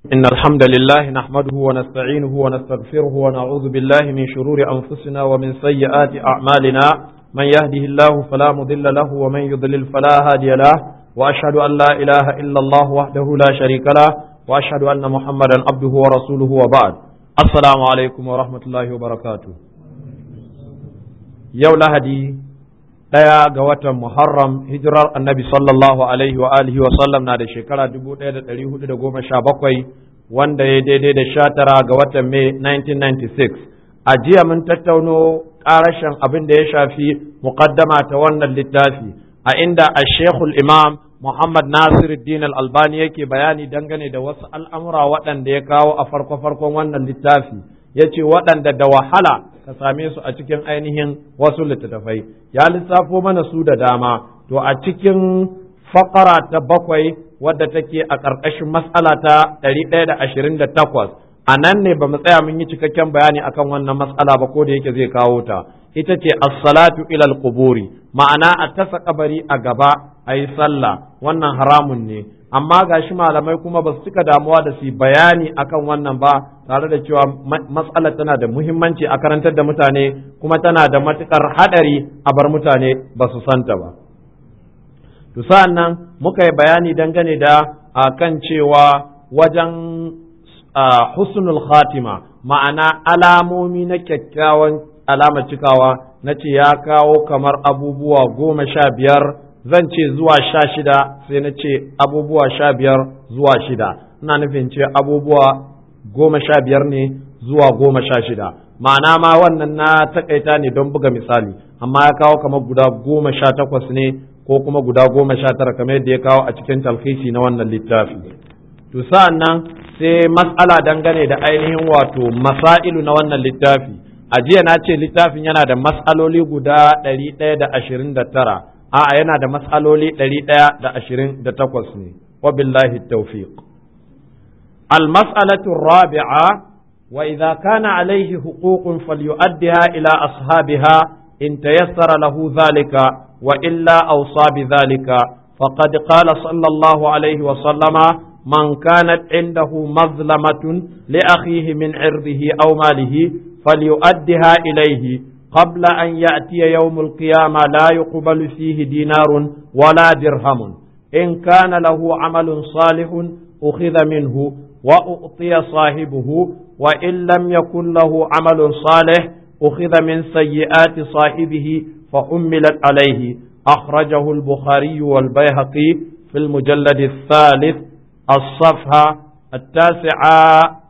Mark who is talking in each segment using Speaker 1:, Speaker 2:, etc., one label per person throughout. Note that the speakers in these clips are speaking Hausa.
Speaker 1: إن الحمد لله نحمده ونستعينه ونستغفره ونعوذ بالله من شرور أنفسنا ومن سيئات أعمالنا من يهده الله فلا مضل له ومن يضلل فلا هادي له وأشهد أن لا إله إلا الله وحده لا شريك له وأشهد أن محمدا عبده ورسوله وبعد السلام عليكم ورحمة الله وبركاته يوم لهدي ɗaya ga watan Muharram hijirar annabi sallallahu alaihi wa alihi wa sallam na da shekara dubu ɗaya da ɗari hudu da goma sha bakwai wanda ya daidai da sha tara ga watan Mai 1996 a jiya mun tattauno ƙarashin abin da ya shafi muqaddama ta wannan littafi a inda a shekul imam Muhammad Nasiruddin al-Albani yake bayani dangane da wasu al'amura waɗanda ya kawo a farko-farkon wannan littafi ya ce waɗanda da wahala ka same su a cikin ainihin wasu littattafai ya lissafo mana su da dama to a cikin fakara ta bakwai wadda take a ƙarƙashin matsala ta ɗari ɗaya da ashirin da takwas a nan ne ba mu tsaya mun yi cikakken bayani akan wannan matsala ba ko da yake zai kawo ta ita ce as-salatu ilal quburi ma'ana a tasa kabari a gaba a yi sallah wannan haramun ne amma gashi malamai kuma ba su cika damuwa da su bayani akan wannan ba tare da cewa matsalar tana da muhimmanci a karantar da mutane kuma tana da matukar hadari a bar mutane ba su santa ba to sa'an nan muka yi bayani dangane da kan cewa wajen husnul khatima ma'ana alamomi na kyakkyawan alamar cikawa na ce ya kawo kamar abubuwa goma sha biyar zan ce zuwa sha shida sai na ce abubuwa sha biyar zuwa shida ina nufin ce abubuwa goma sha biyar ne zuwa goma sha shida ma'ana ma wannan na takaita ne don buga misali amma ya kawo kamar guda goma sha takwas ne ko kuma guda goma sha tara kamar yadda ya kawo a cikin talhisi na wannan littafi to sa'an nan sai matsala dangane da ainihin wato masailu na wannan littafi a jiya na ce littafin yana da matsaloli guda ɗari ɗaya da ashirin da tara a'a yana da matsaloli ɗari ɗaya da ashirin da takwas ne wa billahi tawfiq المسألة الرابعة وإذا كان عليه حقوق فليؤدها إلى أصحابها إن تيسر له ذلك وإلا أوصى بذلك فقد قال صلى الله عليه وسلم من كانت عنده مظلمة لأخيه من عرضه أو ماله فليؤدها إليه قبل أن يأتي يوم القيامة لا يقبل فيه دينار ولا درهم إن كان له عمل صالح أخذ منه وأعطي صاحبه وإن لم يكن له عمل صالح أخذ من سيئات صاحبه فحملت عليه أخرجه البخاري والبيهقي في المجلد الثالث الصفحة التاسعة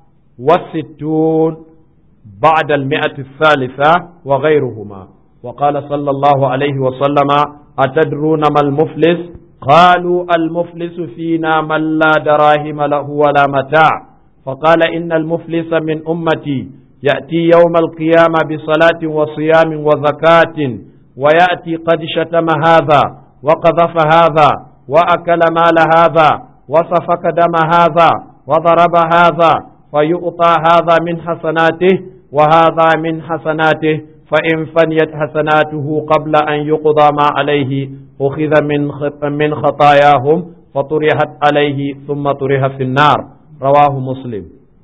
Speaker 1: والستون بعد المئة الثالثة وغيرهما وقال صلى الله عليه وسلم أتدرون ما المفلس قالوا المفلس فينا من لا دراهم له ولا متاع فقال إن المفلس من أمتي يأتي يوم القيامة بصلاة وصيام وزكاة ويأتي قد شتم هذا وقذف هذا وأكل مال هذا وسفك دم هذا وضرب هذا فيؤطى هذا من حسناته وهذا من حسناته فإن فنيت حسناته قبل أن يقضى ما عليه أخذ من من خطاياهم فطرحت عليه ثم طرح في النار رواه مسلم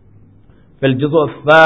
Speaker 1: في الجزء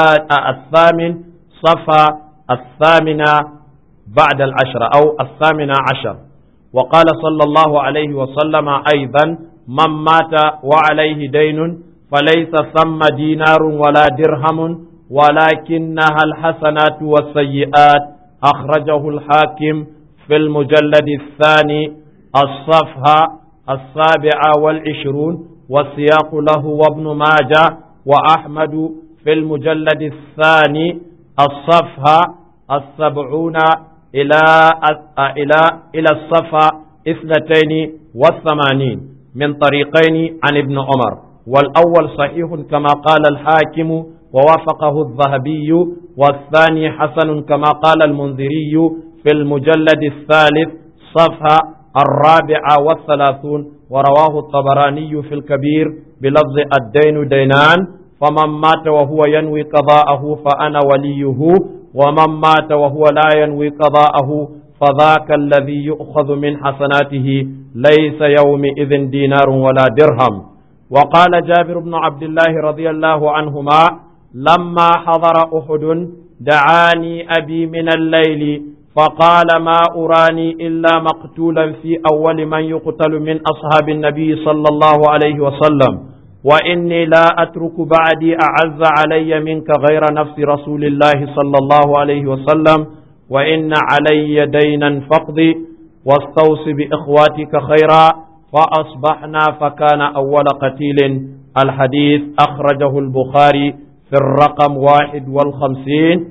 Speaker 1: الثامن صفى الثامنة بعد العشرة أو الثامنة عشر وقال صلى الله عليه وسلم أيضا من مات وعليه دين فليس ثم دينار ولا درهم ولكنها الحسنات والسيئات أخرجه الحاكم في المجلد الثاني الصفحة السابعة والعشرون والسياق له وابن ماجه وأحمد في المجلد الثاني الصفحة السبعون إلى إلى إلى الصفحة اثنتين والثمانين من طريقين عن ابن عمر والأول صحيح كما قال الحاكم ووافقه الذهبي والثاني حسن كما قال المنذري في المجلد الثالث صفحة الرابعة والثلاثون ورواه الطبراني في الكبير بلفظ الدين دينان فمن مات وهو ينوي قضاءه فأنا وليه ومن مات وهو لا ينوي قضاءه فذاك الذي يؤخذ من حسناته ليس يومئذ دينار ولا درهم وقال جابر بن عبد الله رضي الله عنهما لما حضر أحد دعاني أبي من الليل فقال ما أراني إلا مقتولا في أول من يقتل من أصحاب النبي صلى الله عليه وسلم وإني لا أترك بعدي أعز علي منك غير نفس رسول الله صلى الله عليه وسلم وإن علي دينا فاقضي واستوص بإخواتك خيرا فأصبحنا فكان أول قتيل الحديث أخرجه البخاري في الرقم واحد والخمسين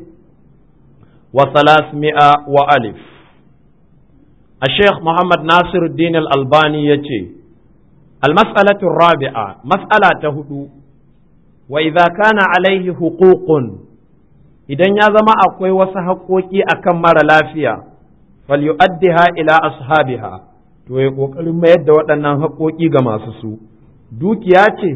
Speaker 1: وثلاثمائة وألف الشيخ محمد ناصر الدين الألباني يتي المسألة الرابعة مسألة هدو وإذا كان عليه حقوق idan ya zama akwai wasu haƙoƙi a kan mara lafiya falyu'addiha ila ashabiha to ya ƙoƙarin mayar da waɗannan haƙoƙi ga masu su dukiya ce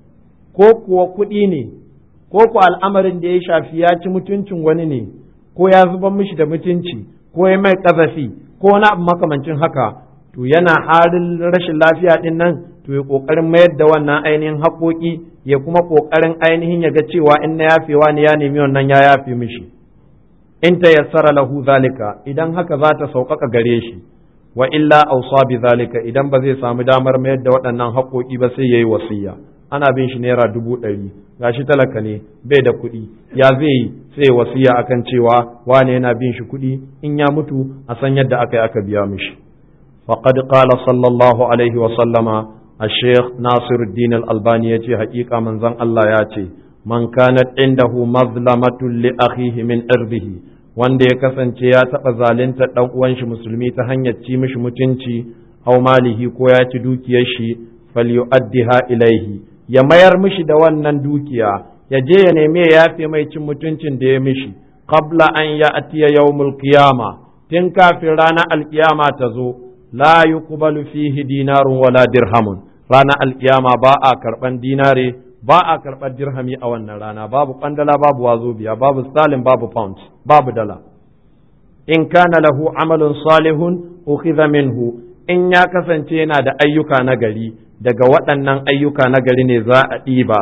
Speaker 1: ko kuwa kuɗi ne ko ku al'amarin da ya shafi ya ci mutuncin wani ne ko ya zubar mishi da mutunci ko ya mai ƙazafi ko wani abu makamancin haka to yana halin rashin lafiya ɗin nan to ya ƙoƙarin mayar da wannan ainihin haƙoƙi ya kuma ƙoƙarin ainihin ya ga cewa in na yafewa ne ya nemi wannan ya yafe mishi in ta yassara lahu zalika idan haka za ta sauƙaƙa gare shi wa illa ausa bi zalika idan ba zai samu damar mayar da waɗannan haƙoƙi ba sai yayi wasiya ana bin shi naira dubu ɗari gashi talaka ne bai da kuɗi ya zai yi sai wasiya akan cewa wane yana bin shi kuɗi in ya mutu a san yadda aka yi aka biya mishi faqad qala sallallahu alaihi wa sallama الشيخ ناصر الدين الألباني يجي حقيقة من زن الله ياتي من كانت عنده مظلمة لأخيه من إرضه wanda ya kasance ya taɓa zalunta ɗan uwan shi musulmi ta hanyar ci mishi mutunci aw malihi ko ya ci dukiyar shi falyu'addiha ilaihi ya mayar mishi da wannan dukiya ya je ya nemi ya yafe mai cin mutuncin da ya mishi qabla an ya atiya yawmul qiyama tun kafin ranar alkiyama ta zo la yuqbalu fihi dinarun wala dirhamun ranar alkiyama ba a karban dinare ba a karɓar dirhami a wannan rana babu kwandala babu wazobiya babu stalin babu pound babu dala in kana lahu amalun salihun ukhidha minhu in ya kasance yana da ayyuka na gari daga waɗannan ayyuka na gari ne za a ɗiba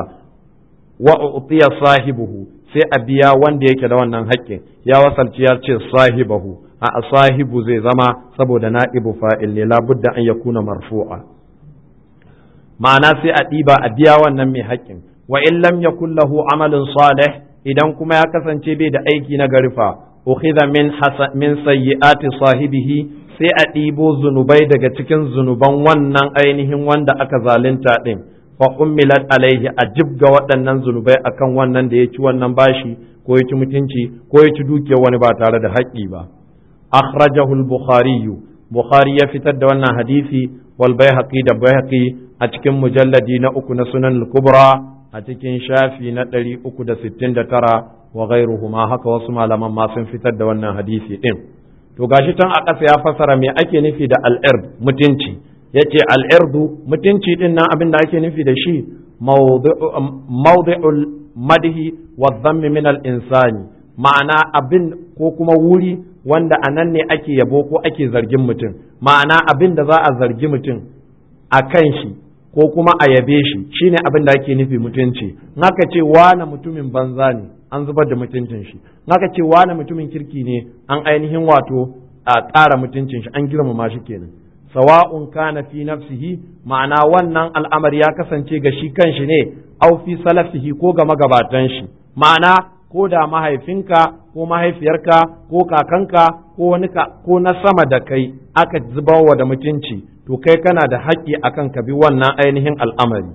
Speaker 1: wa utiya sahibuhu sai a biya wanda yake da wannan haƙƙin ya wasalci ya ce sahibahu a sahibu zai zama saboda na'ibu fa'il ne labudda an yakuna marfu'a ma'ana sai a ɗiba a biya wannan mai haƙƙin wa in lam yakul lahu amalun salih idan kuma ya kasance bai da aiki na garifa ukhidha min min sayyi'ati sahibihi sai a ɗibo zunubai daga cikin zunuban wannan ainihin wanda aka zalunta din fa ummilat alaihi a jibga waɗannan zunubai akan wannan da ya ci wannan bashi ko ya ci mutunci ko ya ci dukiyar wani ba tare da haƙƙi ba akhrajahu al-bukhari bukhari ya fitar da wannan hadisi wal baihaqi da baihaqi a cikin mujalladi na uku na sunan al-kubra a cikin shafi na ɗari uku da sittin da tara wa ghairuhuma haka wasu malaman ma sun fitar da wannan hadisi ɗin to gashi can a ƙasa ya fasara me ake nufi da al'ird mutunci yace al'irdu mutunci ɗin nan abin da ake nufi da shi mawdi'ul madhi wa dhammi min al-insani ma'ana abin ko kuma wuri wanda a nan ne ake yabo ko ake zargin mutum ma'ana abin da za a zargi mutum a kan shi ko kuma a yabe shi shine abin da ake nufi mutunci naka ce wane mutumin banza ne an zubar da mutuncin shi naka ce wane mutumin kirki ne an ainihin wato a ƙara mutuncin shi an girmama shi kenan sawa'un kana fi nafsihi ma'ana wannan al'amari ya kasance ga shi kanshi ne au fi salafihi ko ga magabatan shi ma'ana ko da mahaifinka ko mahaifiyarka ko kakanka ko wani ko na sama da kai aka zubawa da mutunci to kai kana da haƙƙi akan ka bi wannan ainihin al'amari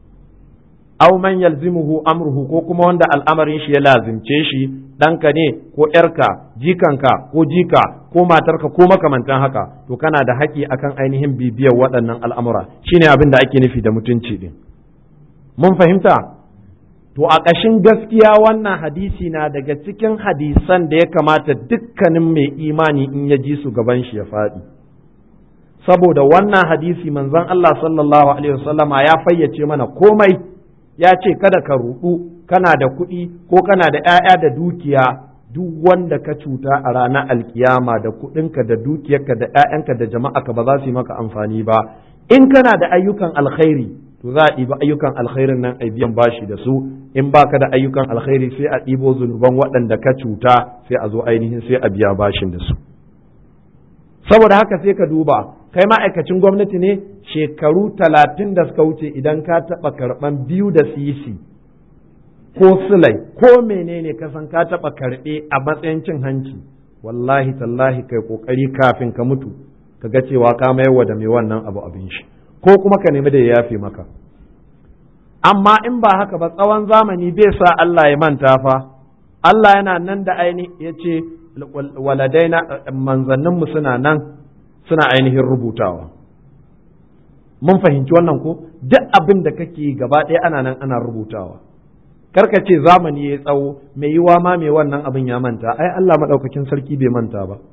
Speaker 1: aw man yalzimuhu amruhu ko kuma wanda al'amarin shi ya lazimce shi ɗanka ne ko ƴarka jikanka ko jika ko matarka ko makamantan haka to kana da haƙƙi akan ainihin bibiyar waɗannan al'amura shine abin da ake nufi da mutunci din mun fahimta to a ƙashin gaskiya wannan hadisi na daga cikin hadisan da ya kamata dukkanin mai imani in ya ji su gaban shi ya faɗi saboda wannan hadisi manzon Allah sallallahu alaihi wasallama ya fayyace mana komai ya ce kada ka rudu kana da kuɗi ko kana da ‘ya'ya da dukiya duk wanda ka cuta a ranar alkiyama da kuɗinka da dukiyarka da ‘ya'yanka da jama'aka ba za su yi maka amfani ba in kana da ayyukan alkhairi to za a ɗiba ayyukan alkhairin nan a biyan bashi da su in baka da ayyukan alkhairi sai a ɗibo zunuban waɗanda ka cuta sai a zo ainihin sai a biya bashin da su saboda haka sai ka duba kai ma'aikacin gwamnati ne shekaru talatin da suka wuce idan ka taɓa karɓan biyu da sisi ko sulai ko menene ka san ka taɓa karɓe a matsayin cin hanci wallahi tallahi kai ƙoƙari kafin ka mutu ka ga cewa ka mayarwa da mai wannan abu abin shi ko kuma ka nemi da ya yafe maka amma in ba haka ba tsawon zamani bai sa Allah ya manta fa Allah yana nan da aini ya ce waladaina manzanninmu suna nan suna ainihin rubutawa mun fahimci wannan ko duk abin da kake gaba ɗaya ana nan ana rubutawa karka ce zamani ya tsawo mai yiwa ma mai wannan abin ya manta ai Allah maɗaukakin sarki bai manta ba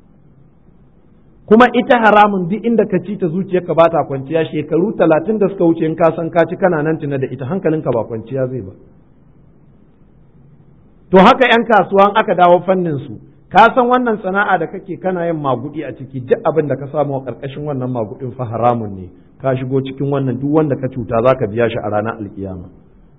Speaker 1: kuma ita haramun duk inda ka ci ta zuciyarka ba ta kwanciya shekaru talatin da suka wuce in ka san ka ci kana nan tuna da ita hankalinka ba kwanciya zai ba to haka yan kasuwan aka dawo fannin su ka san wannan sana'a da kake kana yin magudi a ciki duk abin da ka samu a karkashin wannan magudin fa haramun ne ka shigo cikin wannan duk wanda ka cuta zaka biya shi a ranar alkiyama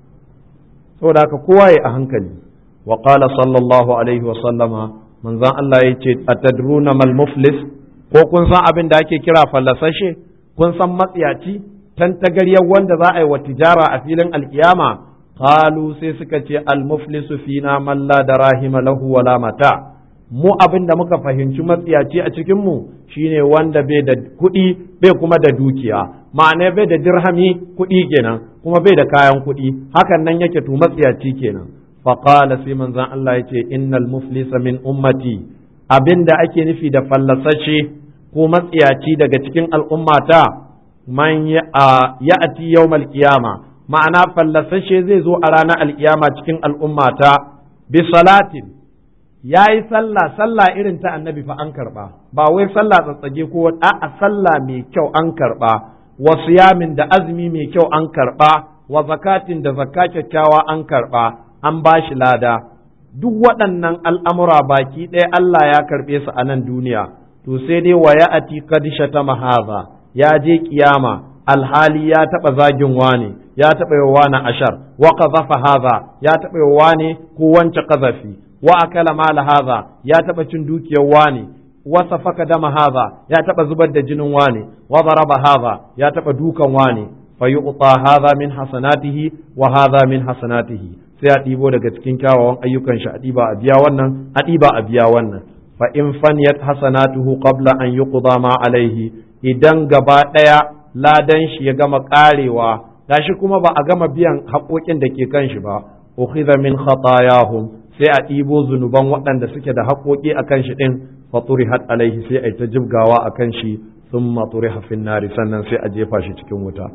Speaker 1: saboda haka kowa ya a hankali wa qala sallallahu alaihi wa sallama manzon Allah ya ce atadruna mal muflis ko kun san abin da ake kira fallasashe kun san matsiyaci tantagaryar wanda za a yi wa tijara a filin alkiyama qalu sai suka ce al muflisu fina man la darahima lahu wala mata mu abin da muka fahimci matsiyaci a cikin mu shine wanda bai da kuɗi bai kuma da dukiya ma'ana bai da dirhami kuɗi kenan kuma bai da kayan kuɗi hakan nan yake to matsiyaci kenan faqala sai manzon Allah yace innal muflisa min ummati abin da ake nufi da fallasashe ko matsiyaci daga cikin al'ummata man ya'ati yawmal qiyama ma'ana fallasashe zai zo a ranar alkiyama cikin al'ummata bi salatin ya yi sallah sallah irin ta annabi fa an karba ba wai sallah tsatsage ko a'a sallah mai kyau an karba wa siyamin da azumi mai kyau an karba wa zakatin da zakka kyakkyawa an karba an ba shi lada duk waɗannan al'amura baki ɗaya Allah ya karɓe su a nan duniya to sai dai wa ya'ati qad shatama hadha ya je kiyama alhali ya taɓa zagin wane ya taɓa yi wani ashar wa qazafa hadha ya taɓa yi wane ko wance qazafi wa akala mala hadha ya taɓa cin dukiyar wane wa safaka dama hadha ya taɓa zubar da jinin wane wa daraba hadha ya taɓa dukan wane fa yu'ta hadha min hasanatihi wa hadha min hasanatihi sai a ɗibo daga cikin kyawawan ayyukan shi a ɗiba a biya wannan a ɗiba a biya wannan fa in faniyat hasanatuhu qabla an yuqda ma alaihi idan gaba ɗaya ladan shi ya gama ƙarewa gashi kuma ba a gama biyan haƙoƙin da ke kan shi ba ukhidha min khatayahum sai a ɗibo zunuban waɗanda suke da haƙoƙi a kan shi ɗin fa turihat alaihi sai a ta jibgawa a kan shi thumma turiha fin nari sannan sai a jefa shi cikin wuta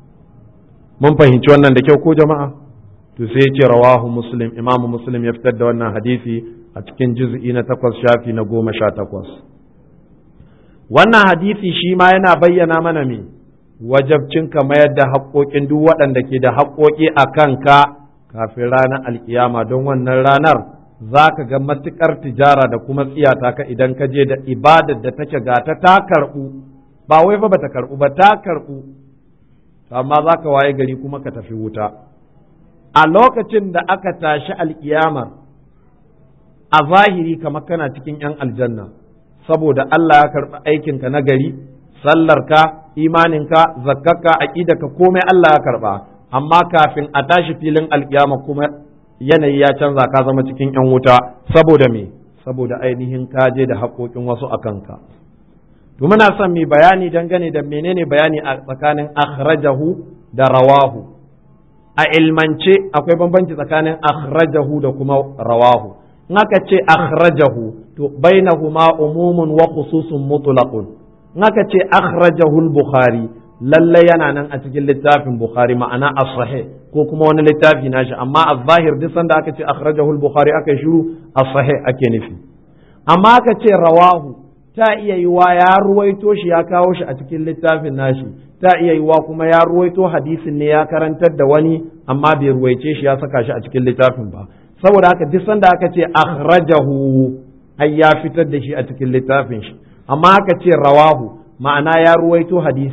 Speaker 1: mun fahimci wannan da kyau ko jama'a to sai ya ce rawahu muslim imamu muslim ya fitar da wannan hadisi a cikin juz'i na takwas shafi na goma sha takwas wannan hadisi shi ma yana bayyana mana me wajabcin ka mayar da haƙoƙin duk waɗanda ke da haƙoƙi a kanka kafin ranar alkiyama don wannan ranar za ka ga matuƙar tijara da kuma tsiyata ka idan ka je da ibadar da take gata ta karɓu ba wai ba ta karɓu ba ta karɓu amma za ka waye gari kuma ka tafi wuta a lokacin da aka tashi alkiyamar a zahiri kamar kana cikin 'yan aljanna saboda Allah ya karɓi aikinka na gari sallarka imaninka zakkarka aƙidarka komai Allah ya karɓa amma kafin a tashi filin alkiyama kuma yanayi ya canza ka zama cikin 'yan wuta saboda me saboda ainihin kaje da haƙoƙin wasu a kanka to muna son mai bayani dangane da menene bayani a tsakanin akhrajahu da rawahu a ilmance akwai bambanci tsakanin akhrajahu da kuma rawahu in aka ce akhrajahu to bainahuma umumun wa khususun mutlaqun in aka ce akhrajahu al-bukhari lalle yana nan a cikin littafin bukhari ma'ana as-sahih ko kuma wani littafi nashi amma az-zahir duk sanda aka ce akhrajahu al-bukhari aka shiru as-sahih ake nufi amma aka ce rawahu ta iya yiwa ya ruwaito shi ya kawo shi a cikin littafin nashi ta iya yiwa kuma ya ruwaito hadisin ne ya karantar da wani amma bai ruwaice shi ya saka shi a cikin littafin ba saboda haka duk sanda aka ce akhrajahu ai ya fitar da shi a cikin littafin shi amma aka ce rawahu ma'ana ya ruwaito hadisin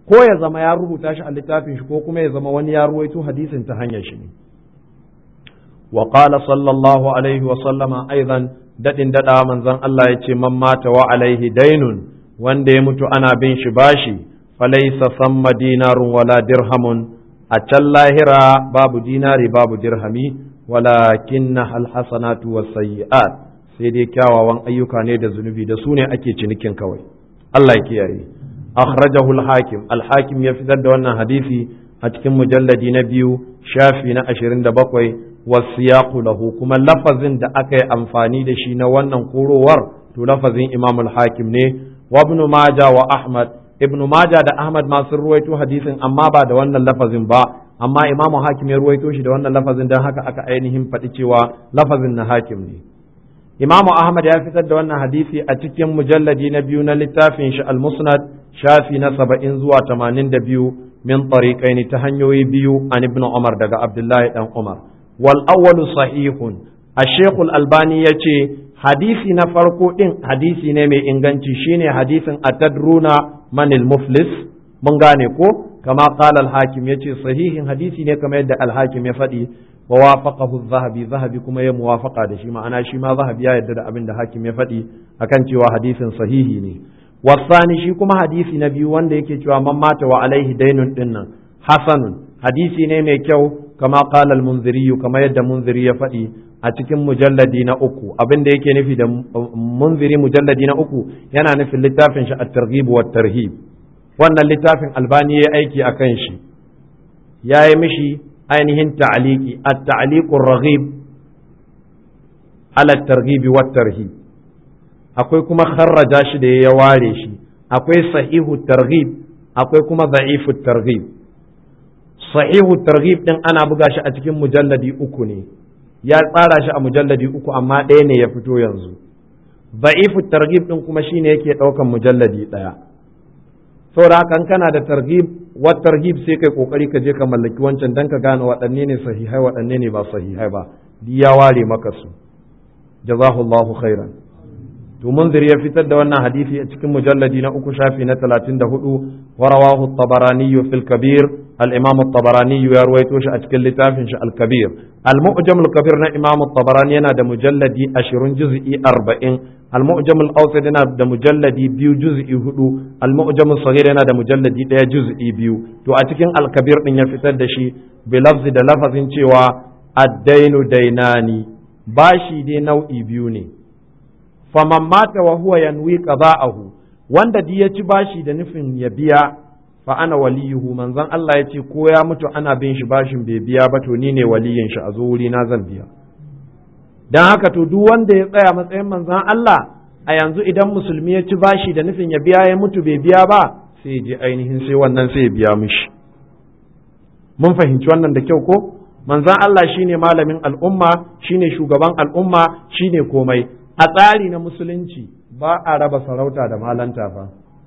Speaker 1: ko ya zama ya rubuta shi a littafin shi ko kuma ya zama wani ya ruwaito hadisin ta hanyar shi ne wa qala sallallahu alaihi wa sallama aidan dadin dada manzon Allah ya ce man mata wa alaihi dainun wanda ya mutu ana bin shi bashi falaysa samma dinarun wala dirhamun a can lahira babu dinari babu dirhami walakin alhasanatu wasayyi'at sai dai kyawawan ayyuka ne da zunubi da su ne ake cinikin kawai Allah ya kiyaye akhrajahu al-hakim al-hakim ya fitar da wannan hadisi a cikin mujalladi na biyu shafi na 27 wasiyaqu lahu kuma lafazin da aka yi amfani da shi na wannan korowar to lafazin imam al-hakim ne wa ibn majah wa ahmad ibn majah da ahmad ma sun ruwaito hadisin amma ba da wannan lafazin ba amma imamu hakim ya ruwaito shi da wannan lafazin don haka aka ainihin faɗi cewa lafazin na hakim ne imamu ahmad ya fitar da wannan hadisi a cikin mujalladi na biyu na littafin shi al-musnad shafi na saba'in zuwa tamanin da biyu min tariqaini ta hanyoyi biyu an ibn umar daga abdullahi dan umar wal awwalu sahihun ash-shaykh al-albani yace hadisi na farko din hadisi ne mai inganci shine hadisin atadruna manil muflis mun gane ko kama qala al-hakim yace sahihin hadisi ne kamar yadda al-hakim ya faɗi wa wafaqahu zahabi zahabi kuma ya muwafaqa da shi ma'ana shi ma zahabi ya yarda da abin da hakim ya faɗi akan cewa hadisin sahihi ne wasani shi kuma hadisi na biyu wanda yake cewa man mata wa alaihi dainun dinnan hasanun hadisi ne mai kyau kama qala al-munziri kama yadda munziri ya faɗi a cikin mujalladi na uku abin da yake nufi da munziri mujalladi na uku yana nufin littafin shi at-targhib wa tarhib wannan littafin albani ya aiki a kan shi ya yi mishi ainihin ta'aliki at-ta'liqur raghib ala targhib wa tarhib akwai kuma kharraja shi da ya ware shi akwai sahihu targhib akwai kuma da'ifu targhib sahihu targhib din ana buga shi a cikin mujalladi uku ne ya tsara shi a mujalladi uku amma ɗaya ne ya fito yanzu da'ifu targhib din kuma shine yake ɗaukan mujalladi ɗaya saboda haka kana da targhib wa targhib sai kai kokari ka je ka mallaki wancan dan ka gane waɗanne ne sahihai waɗanne ne ba sahihai ba ya ware maka su jazahullahu khairan to munzir ya fitar da wannan hadisi a cikin mujalladi na uku shafi na talatin da hudu wa rawahu tabarani fil kabir al-imam tabarani ya ruwaito shi a cikin littafin shi al-kabir al-mu'jam al-kabir na imam tabarani yana da mujalladi 20 juz'i 40 al-mu'jam al-awsat yana da mujalladi biyu juz'i hudu al-mu'jam al-saghir yana da mujalladi daya juz'i biyu to a cikin al-kabir din ya fitar da shi bi lafzi da lafazin cewa ad-dainu dainani bashi dai nau'i biyu ne faman mata wa huwa yanwi qada'ahu wanda di ya ci bashi da nufin ya biya fa ana waliyuhu manzon Allah ya ce ko ya mutu ana bin shi bashin bai biya ba to ni ne waliyin shi a zo wuri na zan biya dan haka to duk wanda ya tsaya matsayin manzon Allah a yanzu idan musulmi ya ci bashi da nufin ya biya ya mutu bai biya ba sai je ainihin sai wannan sai ya biya mishi mun fahimci wannan da kyau ko manzon Allah shine malamin al'umma shine shugaban al'umma shine komai a tsari na musulunci ba a raba sarauta da malanta fa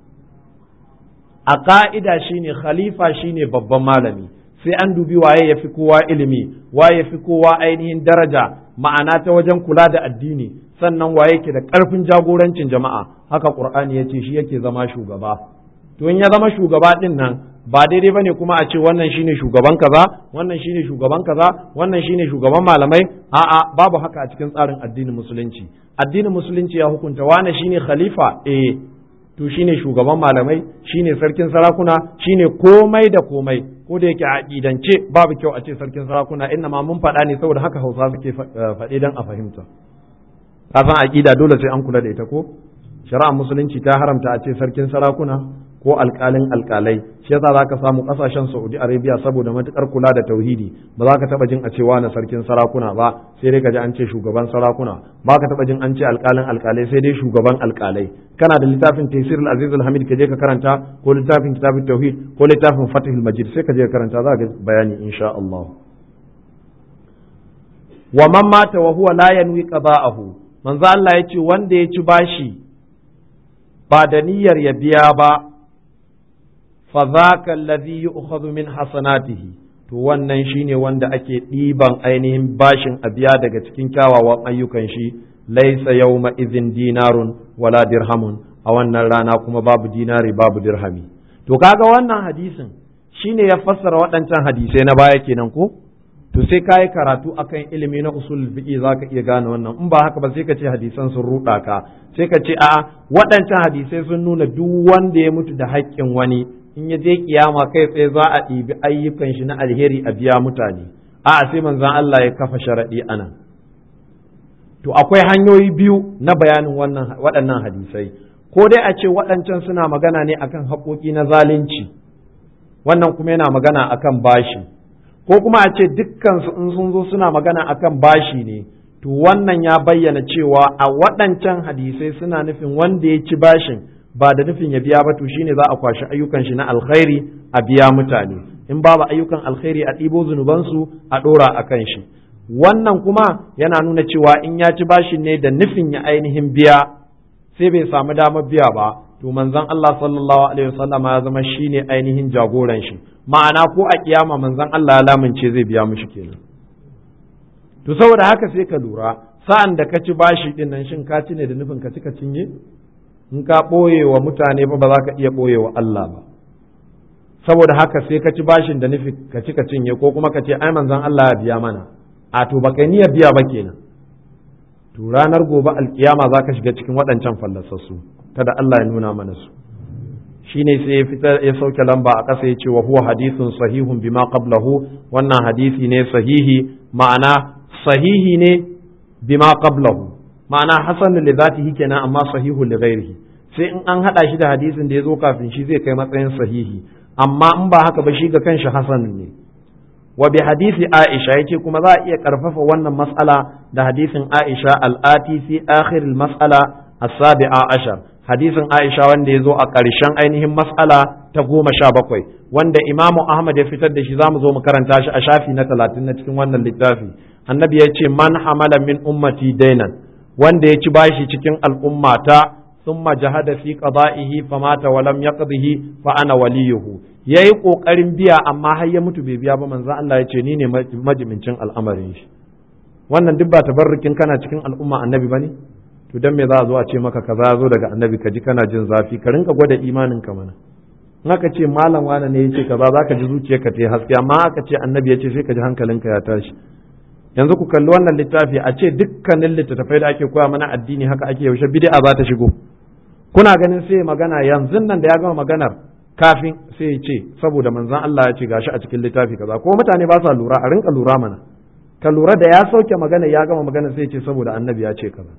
Speaker 1: a ƙa'ida shine khalifa shine babban malami sai an dubi waye ya fi kowa ilimi waye ya fi kowa ainihin daraja ma'ana ta wajen kula da addini sannan waye ke da ƙarfin jagorancin jama'a haka ƙur'ani ya ce shi yake zama shugaba to in ya zama shugaba ɗin nan ba daidai bane kuma a ce wannan shine shugaban kaza wannan shine shugaban kaza wannan shine shugaban malamai a'a babu haka a cikin tsarin addinin musulunci addinin musulunci ya hukunta wane shine khalifa eh to shine shugaban malamai shine sarkin sarakuna shine komai da komai ko da yake a aqidance babu kyau a ce sarkin sarakuna inna ma mun faɗa ne saboda haka Hausa suke faɗe dan a fahimta ka san aqida dole sai an kula da ita ko shari'ar musulunci ta haramta a ce sarkin sarakuna ko alƙalin alƙalai shi yasa za ka samu ƙasashen saudi arabia saboda matuƙar kula da tauhidi ba za ka taɓa jin a cewa na sarkin sarakuna ba sai dai ka ji an ce shugaban sarakuna ba ka taɓa jin an ce alƙalin alƙalai sai dai shugaban alƙalai kana da littafin tafsir al-aziz al-hamid ka je ka karanta ko littafin kitabut tauhid ko littafin fatihul majid sai ka je ka karanta za ka bayani insha Allah wa man mata wa huwa la yanwi qada'ahu manzo Allah ya ce wanda ya ci bashi ba da niyyar ya biya ba fadhaka alladhi yu'khadhu min hasanatihi to wannan shine wanda ake ɗiban ainihin bashin a biya daga cikin kyawawan ayyukan shi laisa yawma idhin dinarun wala dirhamun a wannan rana kuma babu dinari babu dirhami to kaga wannan hadisin shine ya fassara waɗancan hadisai na baya kenan ko to sai ka yi karatu akan ilimi na usul fiqi za ka iya gane wannan in ba haka ba sai ka ce hadisan sun ruɗa ka sai ka ce a'a waɗancan hadisai sun nuna duk wanda ya mutu da haƙƙin wani in ya je kiyama kai tsaye za a ɗibi ayyukan shi na alheri a biya mutane a'a sai manzon Allah ya kafa sharaɗi anan to akwai hanyoyi biyu na bayanin wannan waɗannan hadisai ko dai a ce waɗancan suna magana ne akan haƙoƙi na zalunci wannan kuma yana magana akan bashi ko kuma a ce dukkansu in sun zo suna magana akan bashi ne to wannan ya bayyana cewa a waɗancan hadisai suna nufin wanda ya ci bashin ba da nufin ya biya ba to shine za a kwashi ayyukan shi na alkhairi a biya mutane in babu ayyukan alkhairi a ɗibo zunubansu a ɗora a kan shi wannan kuma yana nuna cewa in ya ci bashin ne da nufin ya ainihin biya sai bai samu damar biya ba to manzon Allah sallallahu alaihi wasallam ya zama shine ainihin jagoran shi ma'ana ko a kiyama manzon Allah ya lamince zai biya mishi kenan to saboda haka sai ka lura sa'an da ka ci bashi din nan shin ka ci ne da nufin ka ci ka cinye in ka ɓoye wa mutane ba ba za ka iya ɓoye wa Allah ba saboda haka sai ka ci bashin da nufi ka ci ka cinye ko kuma ka ce ai manzon Allah ya biya mana a to baka niyyar biya ba kenan to ranar gobe alkiyama za ka shiga cikin waɗancan fallasassu kada Allah ya nuna mana su shine sai ya fita ya sauke lamba a ƙasa ya ce wa huwa hadithun sahihun bima qablahu wannan hadisi ne sahihi ma'ana sahihi ne bima qablahu ma'ana hasan li zatihi kenan amma sahihu li ghairihi sai in an hada shi da hadisin da ya zo kafin shi zai kai matsayin sahihi amma in ba haka ba shi ga kanshi hasan ne wa bi hadisi Aisha yace kuma za a iya karfafa wannan mas'ala da hadisin Aisha al-ati fi akhir al-mas'ala as-sabi'a ashar hadisin Aisha wanda ya zo a ƙarshen ainihin mas'ala ta goma sha bakwai wanda Imamu Ahmad ya fitar da shi za mu zo mu karanta shi a shafi na talatin na cikin wannan littafi annabi ya ce man hamala min ummati dainan wanda ya ci bashi cikin al'ummata thumma jahada fi qada'ihi famata wa lam yaqdihi fa ana waliyuhu yayi kokarin biya amma har ya mutu bai biya ba manzo Allah ya ce ni ne majimincin al'amarin shi wannan duk ba tabarrukin kana cikin al'umma annabi bane to dan me za a zo a ce maka kaza zo daga annabi ka ji kana jin zafi ka rinka gwada imanin ka mana in aka ce malam wane ne yace kaza zaka ji zuciyarka ta haske amma aka ce annabi ya ce sai ka ji hankalinka ya tashi yanzu ku kalli wannan littafi a ce dukkanin littattafai da ake koya mana addini haka ake yaushe bid'a za ta shigo kuna ganin sai magana yanzu nan da ya gama maganar kafin sai ya ce saboda manzon Allah ya ce gashi a cikin littafi kaza ko mutane ba sa lura a rinka lura mana ka lura da ya sauke magana ya gama magana sai ya ce saboda annabi ya ce kaza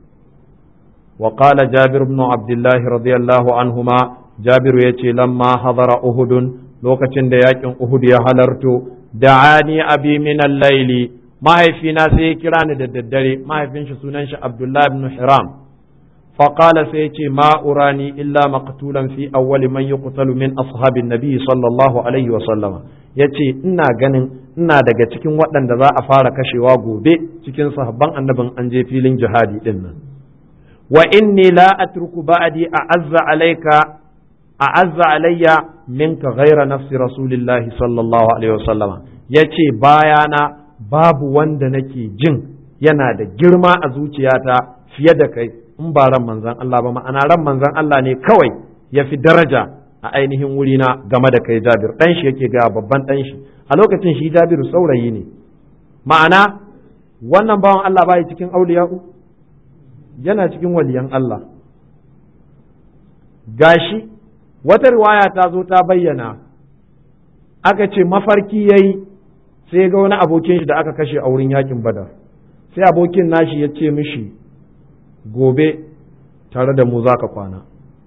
Speaker 1: wa qala jabir ibn abdullah radiyallahu anhuma jabiru yace lamma hadara uhudun lokacin da yakin uhud ya halarto da'ani abi min al-layli mahaifina sai ya kira ni da daddare mahaifin shi sunan shi Abdullah ibn Hiram فقال سيتي ما أراني إلا مقتولا في أول من يقتل من أصحاب النبي صلى الله عليه وسلم yace ina ganin ina daga cikin waɗanda za a fara kashewa gobe cikin sahabban annabin an je filin jihadi din nan wa inni la atruku ba'di a'azza alayka a'azza alayya minka ghaira nafsi rasulillahi sallallahu alaihi wasallam yace bayana babu wanda nake jin yana da girma a zuciyata fiye da kai in ba ran manzan Allah ba ma'ana ran manzan Allah ne kawai ya fi daraja a ainihin wurina game da kai Jabir dan shi yake ga babban dan shi a lokacin shi Jabiru saurayi ne ma'ana wannan bawan Allah bai cikin auliya'u yana cikin waliyan Allah gashi wata riwaya ta zo ta bayyana aka ce mafarki yayi sai ga wani abokin shi da aka kashe a wurin yakin badar sai abokin nashi ya ce mishi gobe tare da mu za ka kwana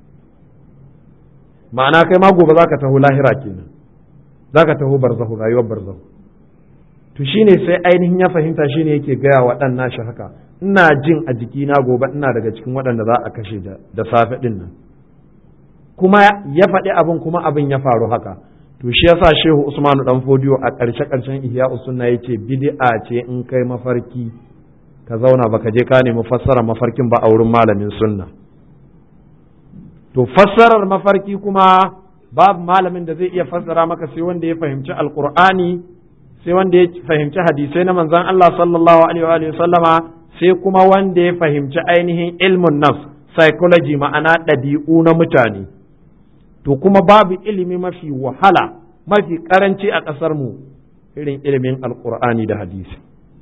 Speaker 1: ma'ana kai ma gobe za ka taho lahira kenan za ka taho barzahu rayuwar barzahu to shine sai ainihin ya fahimta shine yake gaya wa ɗan nashi haka ina jin a jikina gobe ina daga cikin waɗanda za a kashe da safe ɗin nan kuma ya faɗi abin kuma abin ya faru haka to shi yasa shehu usmanu dan fodiyo a ƙarshe ƙarshen ihya usunna yace bid'a ce in kai mafarki ka zauna baka je ka nemi fassara mafarkin ba a wurin malamin sunna to fassarar mafarki kuma babu malamin da zai iya fassara maka sai wanda ya fahimci alqur'ani sai wanda ya fahimci hadisai na manzon Allah sallallahu alaihi wa sallama sai kuma wanda ya fahimci ainihin ilmun nafs psychology ma'ana ɗabi'u na mutane to kuma babu ilimi mafi wahala mafi karanci a ƙasar mu irin ilimin alkur'ani da hadisi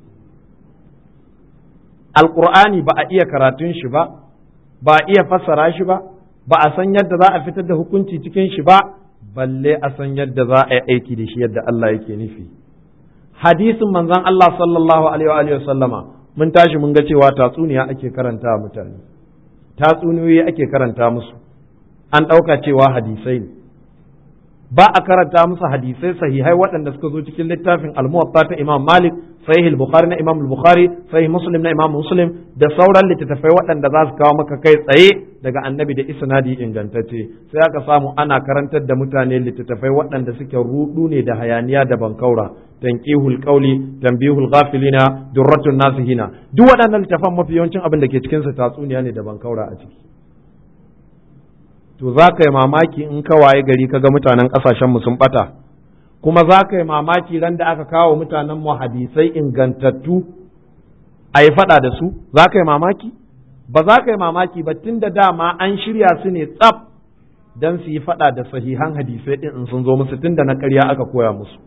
Speaker 1: alkur'ani ba a iya karatun shi ba ba a iya fassara shi ba ba a san yadda za a fitar da hukunci cikin shi ba balle a san yadda za a yi aiki da shi yadda Allah yake nufi hadisin manzon Allah sallallahu alaihi wa sallama mun tashi mun ga cewa tatsuniya ake karanta mutane tatsuniyoyi ake karanta musu an ɗauka cewa hadisai ne ba a karanta musu hadisai sahihai waɗanda suka zo cikin littafin al-muwatta ta Imam Malik sahih al-Bukhari na Imam al-Bukhari sahih Muslim na Imam Muslim da sauran littattafai waɗanda za su kawo maka kai tsaye daga annabi da isnadi ingantacce sai aka samu ana karantar da mutane littattafai waɗanda suke rudu ne da hayaniya da bankaura tanqihul qawli tanbihul ghafilina durratun nasihina duk waɗannan littafan mafi yawancin abin da ke cikin su tatsuniya ne da bankaura a ciki to za ka yi mamaki in ka waye gari ka ga mutanen ƙasashenmu sun ɓata kuma za ka yi mamaki ran da aka kawo mutanen mu hadisai ingantattu a yi faɗa da su za ka yi mamaki ba za ka yi mamaki ba tun da dama an shirya su ne tsaf don su yi faɗa da sahihan hadisai ɗin in sun zo musu tun da na ƙarya aka koya musu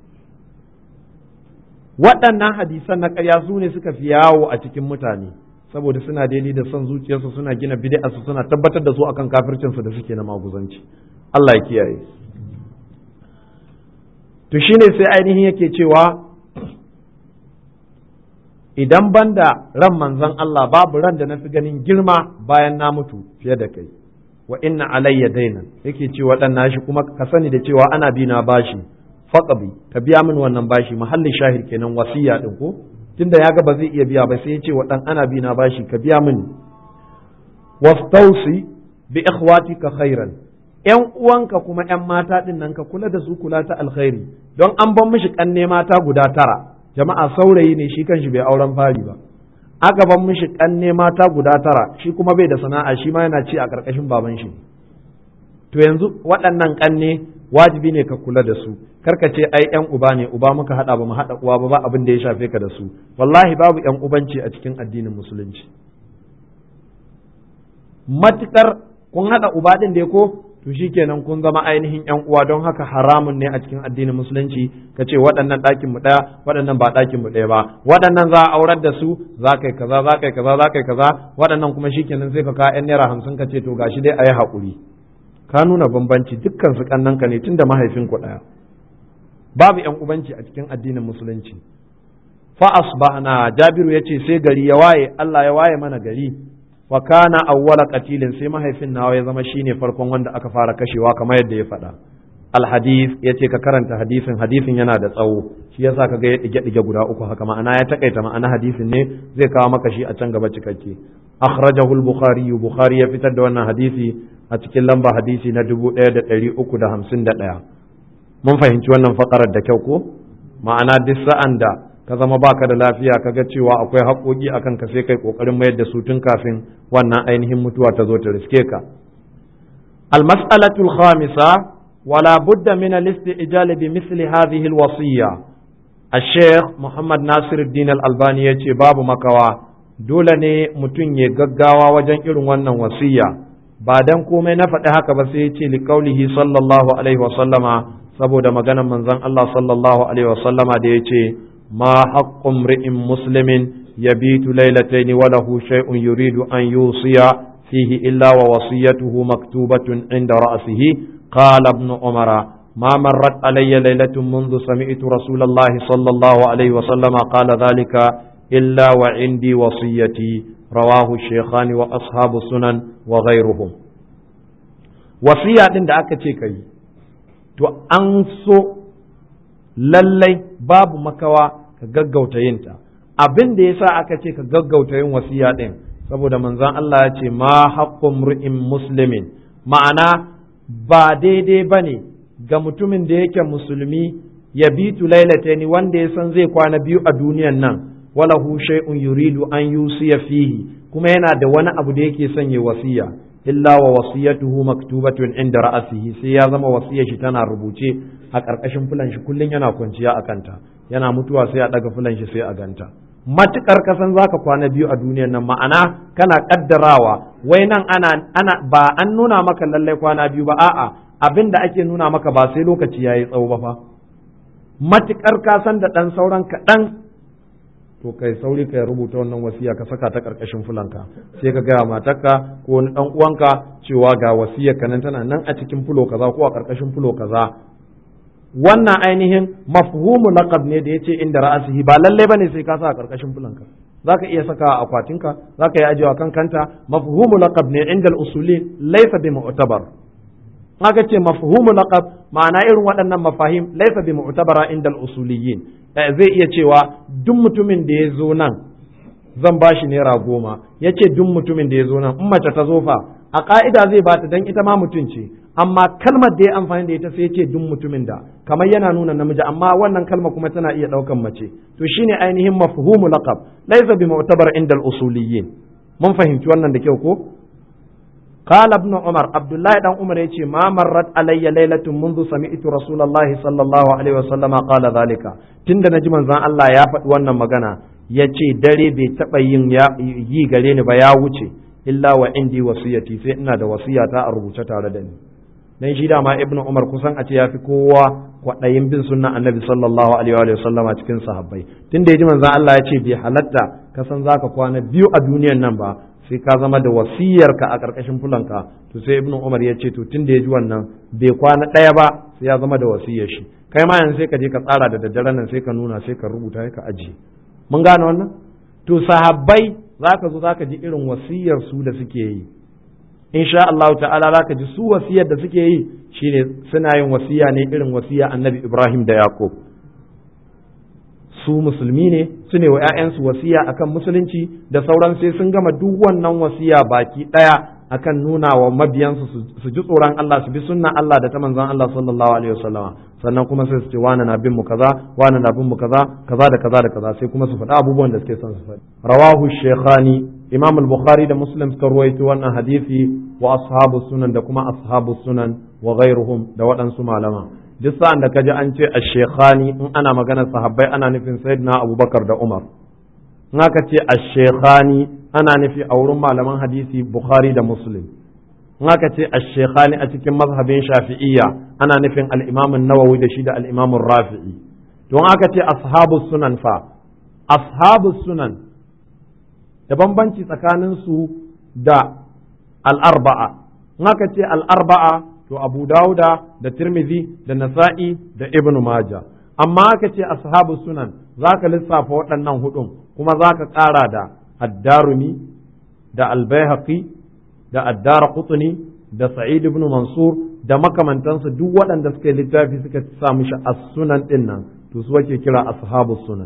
Speaker 1: waɗannan hadisan na ƙarya su ne suka fi yawo a cikin mutane saboda suna daidai da son zuciyarsu suna gina bid'arsu suna tabbatar da su akan kafircinsu da suke na maguzanci Allah ya kiyaye to shine sai ainihin yake cewa idan banda ran manzon Allah babu ran da na fi ganin girma bayan na mutu fiye da kai wa inna alayya dainan yake cewa dan nashi kuma ka sani da cewa ana bi na bashi faqabi ka biya min wannan bashi mahallin shahid kenan wasiya din ko tunda ya ga ba zai iya biya ba sai ya ce wa dan ana bi na bashi ka biya mini wastausi bi ikhwatika khairan yan uwanka kuma yan mata din nan ka kula da su kula ta alkhairi don an ban mishi kanne mata guda tara jama'a saurayi ne shi kanshi bai auren fari ba aka ban mishi kanne mata guda tara shi kuma bai da sana'a shi ma yana ci a karkashin baban shi to yanzu waɗannan kanne wajibi ne ka kula da su karka ce ai yan uba ne uba muka hada ba mu hada uwa ba ba abin da ya shafe ka da su wallahi babu yan ubanci a cikin addinin musulunci matukar kun hada uba din da ko to shikenan kun zama ainihin yan uwa don haka haramun ne a cikin addinin musulunci ka ce waɗannan ɗakin mu ɗaya waɗannan ba ɗakin mu ɗaya ba waɗannan za a aurar da su za kai kaza za kai kaza za kai kaza waɗannan kuma shikenan sai ka ka yan naira hamsin ka ce to gashi dai a yi haƙuri ka nuna bambanci dukkan su kannanka ne tunda mahaifinku ɗaya babu yan ubanci a cikin addinin musulunci fa asbahna jabiru yace sai gari ya waye Allah ya waye mana gari wa kana awwala qatilin sai mahaifin nawa ya zama shine farkon wanda aka fara kashewa kamar yadda ya faɗa alhadith yace ka karanta hadisin hadisin yana da tsawo shi yasa kaga ya dige dige guda uku haka ma'ana ya takaita ma'ana hadisin ne zai kawo maka shi a can gaba cikakke akhrajahu al-bukhari bukhari ya fitar da wannan hadisi a cikin lamba hadisi na 1351 mun fahimci wannan fakarar da kyau ko ma'ana duk sa'an da ka zama baka da lafiya kaga cewa akwai haƙoƙi akan ka sai kai kokarin mayar da su tun kafin wannan ainihin mutuwa ta zo ta riske ka al-mas'alatu al-khamisa wala budda min al-isti'jal bi misli hadhihi al-wasiyya الشيخ محمد ناصر الدين الألباني يقول babu makawa dole ne mutum ya gaggawa wajen irin wannan wasiya ba dan komai na faɗi haka ba sai ya ce liƙaulihi sallallahu alaihi wasallama saboda maganar manzon Allah sallallahu alaihi wasallama da ya ce ma haqqum ri'in muslimin yabitu laylatayn wa lahu shay'un yuridu an yusiya fihi illa wa wasiyatuhu maktubatun inda ra'sihi qala ibn umara ما مرت علي ليلة منذ سمعت رسول الله صلى الله عليه وسلم قال ذلك إلا وعندي وصيتي رواه الشيخان وأصحاب السنن وغيرهم وصية عند أكتي كي to an so lallai babu makawa ka gaggauta yinta abin da yasa aka ce ka gaggauta yin wasiya din saboda manzon Allah ya ce ma haqqum ri'in muslimin ma'ana ba daidai bane ga mutumin da yake musulmi ya bitu lailataini wanda ya san zai kwana biyu a duniyan nan walahu shay'un yuridu an yusiya fihi kuma yana da wani abu da yake son ya wasiya illa wa wasiyatuhu maktubatun inda ra'asihi sai ya zama wasiyar shi tana rubuce a ƙarƙashin fulan shi kullun yana kwanciya a kanta yana mutuwa sai a daga fulan shi sai a ganta matukar kasan zaka kwana biyu a duniyar nan ma'ana kana kaddarawa wai nan ana ana ba an nuna maka lallai kwana biyu ba a'a abin da ake nuna maka ba sai lokaci yayi tsawo ba fa matukar kasan da dan sauran kaɗan to kai sauri kai rubuta wannan wasiya ka saka ta karkashin fulanka sai ka gaya matarka ko wani dan uwanka cewa ga wasiyar ka nan tana nan a cikin fulo kaza ko a karkashin fulo kaza wannan ainihin mafhumu laqab ne da yace inda ra'asihi ba lalle bane sai ka sa a karkashin fulanka zaka iya saka a akwatinka zaka yi ajiyewa kan kanta mafhumu laqab ne inda al-usuli laysa bi mu'tabar haka ce mafhumu laqab ma'ana irin waɗannan mafahim laysa bi mu'tabara inda al-usuliyyin zai iya cewa duk mutumin da ya zo nan zan ba shi naira goma ya ce duk mutumin da ya zo nan in mace ta zo fa a ka'ida zai bata dan ita ma mutum ce amma kalmar da ya amfani da ita sai ya ce duk mutumin da kamar yana nuna namiji amma wannan kalma kuma tana iya ɗaukan mace to shine ainihin mafhumu laqab laysa bi mu'tabar inda al-usuliyyin mun fahimci wannan da kyau ko قال ابن عمر عبد الله بن عمر يجي ما مرت علي ليلة منذ سمعت رسول الله صلى الله عليه وسلم قال ذلك تند نجم زان الله يا فد wannan magana yace dare bai taba yin yi gare ni ba ya wuce illa wa indi wasiyati sai ina da wasiyata a rubuce tare da ni dan shi dama ibn umar kusan a ce yafi kowa kwaɗayin bin sunna annabi sallallahu alaihi wa sallam a cikin sahabbai tunda yaji manzon Allah ya ce bai halatta ka san zaka kwana biyu a duniyan nan ba sai ka zama da wasiyarka a ƙarƙashin fulanka to sai ibnu umar ya ce to tun da ya ji wannan bai kwana ɗaya ba sai ya zama da wasiyar shi kai ma yanzu sai ka je ka tsara da daddaren nan sai ka nuna sai ka rubuta sai ka ajiye mun gane wannan to sahabbai zaka zo zaka ji irin wasiyar su da suke yi insha Allah ta'ala zaka ji su wasiyar da suke yi shine suna yin wasiya ne irin wasiya annabi Ibrahim da Yaqub su musulmi ne su ne wa 'ya'yansu wasiya akan musulunci da sauran sai sun gama duk wannan wasiya baki ɗaya akan nuna wa mabiyansu su ji tsoron Allah su bi sunna Allah da ta manzon Allah sallallahu alaihi wasallama sannan kuma sai su ce wani na bin mu kaza wani na bin mu kaza kaza da kaza da kaza sai kuma su faɗi abubuwan da suke son su faɗi rawahu shaykhani imam al-bukhari da muslim suka ruwaito wannan hadisi wa ashabu sunan da kuma ashabu sunan wa ghairuhum da waɗansu malama duk sa'an da kaji an ce ash-shaykhani in ana maganar sahabbai ana nufin sayyidina abubakar da umar in aka ce ash-shaykhani ana nufi a wurin malaman hadisi bukhari da muslim in aka ce ash-shaykhani a cikin mazhabin shafi'iyya ana nufin al-imam an-nawawi da shi da al-imam rafi'i don aka ce ashabu sunan fa ashabu sunan da bambanci tsakanin su da al-arba'a in aka ce al-arba'a to abu dauda da tirmidhi da nasa'i da ibnu maja amma aka ce ashabu sunan zaka lissafa waɗannan hudun kuma zaka ƙara da addarumi da albayhaqi da addara qutni da sa'id ibn mansur da makamantansu duk waɗanda suka yi littafi suka sa mishi as-sunan din nan to su ake kira ashabu sunan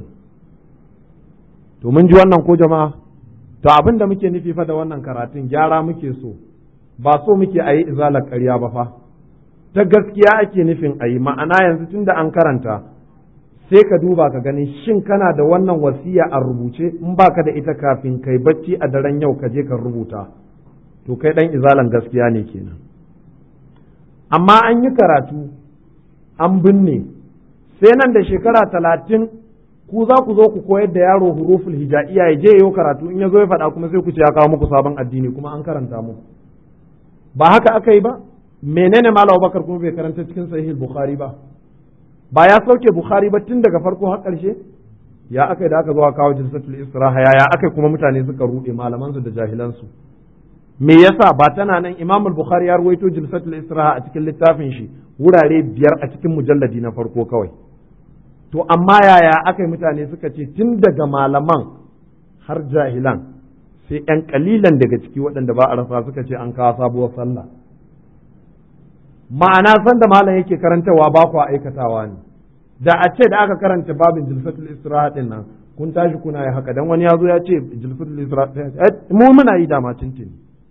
Speaker 1: to mun ji wannan ko jama'a to abin da muke nufi fa da wannan karatun gyara muke so ba so muke a yi izalar ƙarya ba fa ta gaskiya ake nufin a yi ma'ana yanzu tunda an karanta sai ka duba ka gani shin kana da wannan wasiya a rubuce in baka da ita kafin kai bacci a daren yau ka je ka rubuta to kai dan izalan gaskiya ne kenan amma an yi karatu an binne sai nan da shekara talatin ku za ku zo ku koyar da yaro huruful hijaiya ya je yau karatu in ya zo ya faɗa kuma sai ku ce ya kawo muku sabon addini kuma an karanta muku ba haka aka yi ba menene malam bakar kuma bai karanta cikin sahih bukhari ba ba ya sauke bukhari ba tun daga farko har ƙarshe ya aka da aka zo kawo jilsatul istiraha ya aka kuma mutane suka rude malaman su da jahilan su me yasa ba tana nan imam bukhari ya ruwaito jilsatul istiraha a cikin littafin shi wurare biyar a cikin mujalladi na farko kawai to amma yaya aka yi mutane suka ce tun daga malaman har jahilan sai ‘yan kalilan daga ciki waɗanda ba a rasa suka ce an kawo sabuwar sallah ma'ana san da malam yake karantawa ba ku aikatawa ne da a ce da aka karanta babin jilfatul istiraha din nan kun tashi kuna yi haka dan wani ya zo ya ce jilfatul istiraha mu muna yi dama tuntuni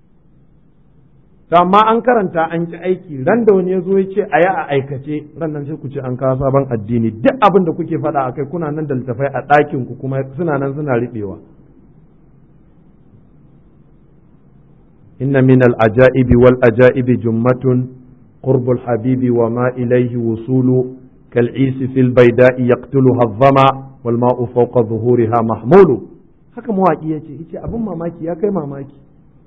Speaker 1: to amma an karanta an ki aiki ran da wani ya zo ya ce a yi a aikace ran nan sai ku ce an kawo sabon addini duk abin da kuke faɗa akai kuna nan da littafai a ɗakin ku kuma suna nan suna riɓewa إن من العجائب والأجائب جمة قرب الحبيب وما إليه وصول كالعيس في البيداء يقتلها الظما wal ma'u fawqa zuhuriha mahmulu haka mawaki yace yace abin mamaki ya kai mamaki